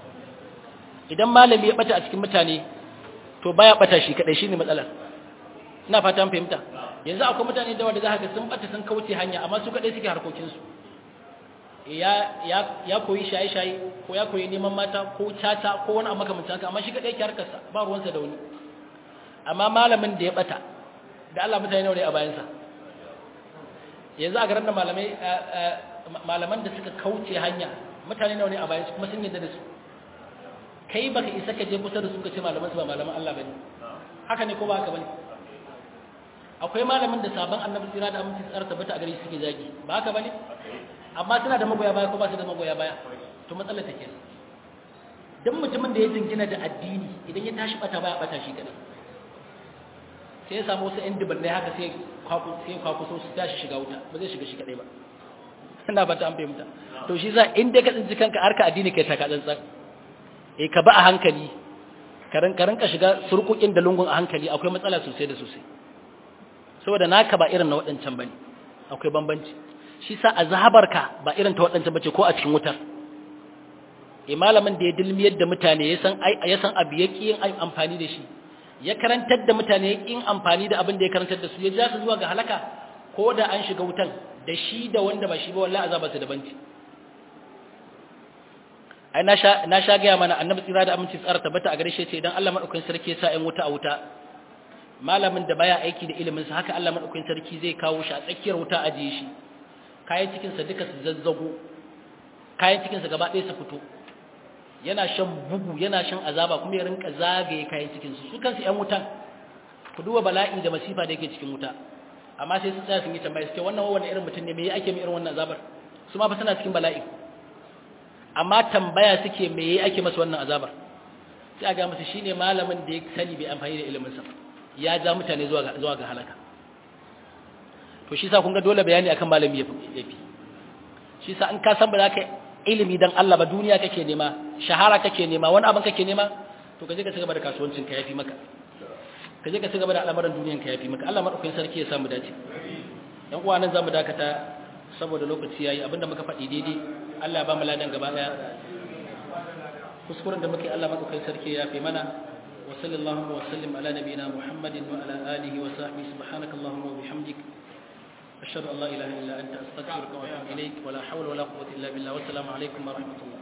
idan malami ya bata a cikin mutane to baya bata shi kadai shine matsalar ina fata an fahimta yanzu akwai mutane da wanda zaka ga sun bata sun kauce hanya amma su kadai suke harkokin su ya ya ya koyi shaye shaye ko ya koyi neman mata ko caca ko wani abu makamancin haka amma shi kadai yake harkar sa ba ruwansa da wani amma malamin da ya bata da Allah mutane nawa ne a bayansa yanzu a garin da malamai malaman da suka kauce hanya mutane nawa ne a bayansu kuma sun yadda da su kai baka isa ka je kusa da su ka ce malaman su ba malaman Allah bane haka ne ko ba haka bane akwai malamin da sabon annabi tsira da aminci tsara tabbata a gare shi suke zagi ba haka bane amma suna da magoya baya ko ba su da magoya baya to matsalar ta kenan dan mutumin da ya jingina da addini idan ya tashi bata baya bata shi kadai sai ya samu wasu yan dubannai haka sai kwaku sai kwaku so su tashi shiga wuta ba zai shiga shi kadai ba ina ba ta an fahimta to shi za in dai ka tsinci kanka harka addini kai taka tsantsan eh ka ba a hankali karan karan ka shiga surkukin da lungun a hankali akwai matsala sosai da sosai saboda naka ba irin na waɗancan bane akwai bambanci shi sa azhabarka ba irin ta waɗancan bace ko a cikin wutar eh malamin da ya dilmiyar da mutane ya san ya san abu yake yin amfani da shi ya karantar da mutane yake yin amfani da abin da ya karantar da su ya ja su zuwa ga halaka ko da an shiga wutan da shi da wanda ba shi ba wallahi azaba su da banci ai na sha na sha ga mana annabi tsira da aminci tsara tabbata a gare shi ce idan Allah madaukakin sarki ya sa in wuta a wuta malamin da baya aiki da ilimin sa haka Allah madaukakin sarki zai kawo shi a tsakiyar wuta ajiye shi kayan cikin sa duka su zazzago kayan cikin sa gaba ɗaya su fito yana shan bugu yana shan azaba kuma ya rinka zagaye kayan cikin su su kansu ƴan wutan ku duba bala'i da masifa da yake cikin wuta amma sai su tsaya sun yi tambaya suke wannan wannan irin mutum ne me ake mai irin wannan azabar su ma fa suna cikin bala'i amma tambaya suke me yayi ake masa wannan azabar sai a ga masa shine malamin da ya sani bai amfani da ilimin sa ya ja mutane zuwa ga zuwa ga halaka to shi sa kun ga dole bayani akan malami yafi shi sa in ka san ba za ka ilimi dan Allah ba duniya kake nema shahara kake nema wani abin kake nema to kaje ka cigaba da kasuwancin ka yafi maka kaje ka cigaba da al'amuran duniyan ka yafi maka Allah madaukakin sarki ya samu dace yan uwa nan zamu dakata saboda lokaci yayi abinda muka faɗi daidai Allah ya ba mu ladan gaba daya kuskuren da muke Allah madaukakin sarki ya yafi mana wa sallallahu wa sallim ala nabiyina Muhammadin wa ala alihi wa sahbihi subhanakallahumma wa bihamdik أشهد أن لا إله إلا أنت أستغفرك وأتوب إليك ولا حول ولا قوة إلا بالله والسلام عليكم ورحمة الله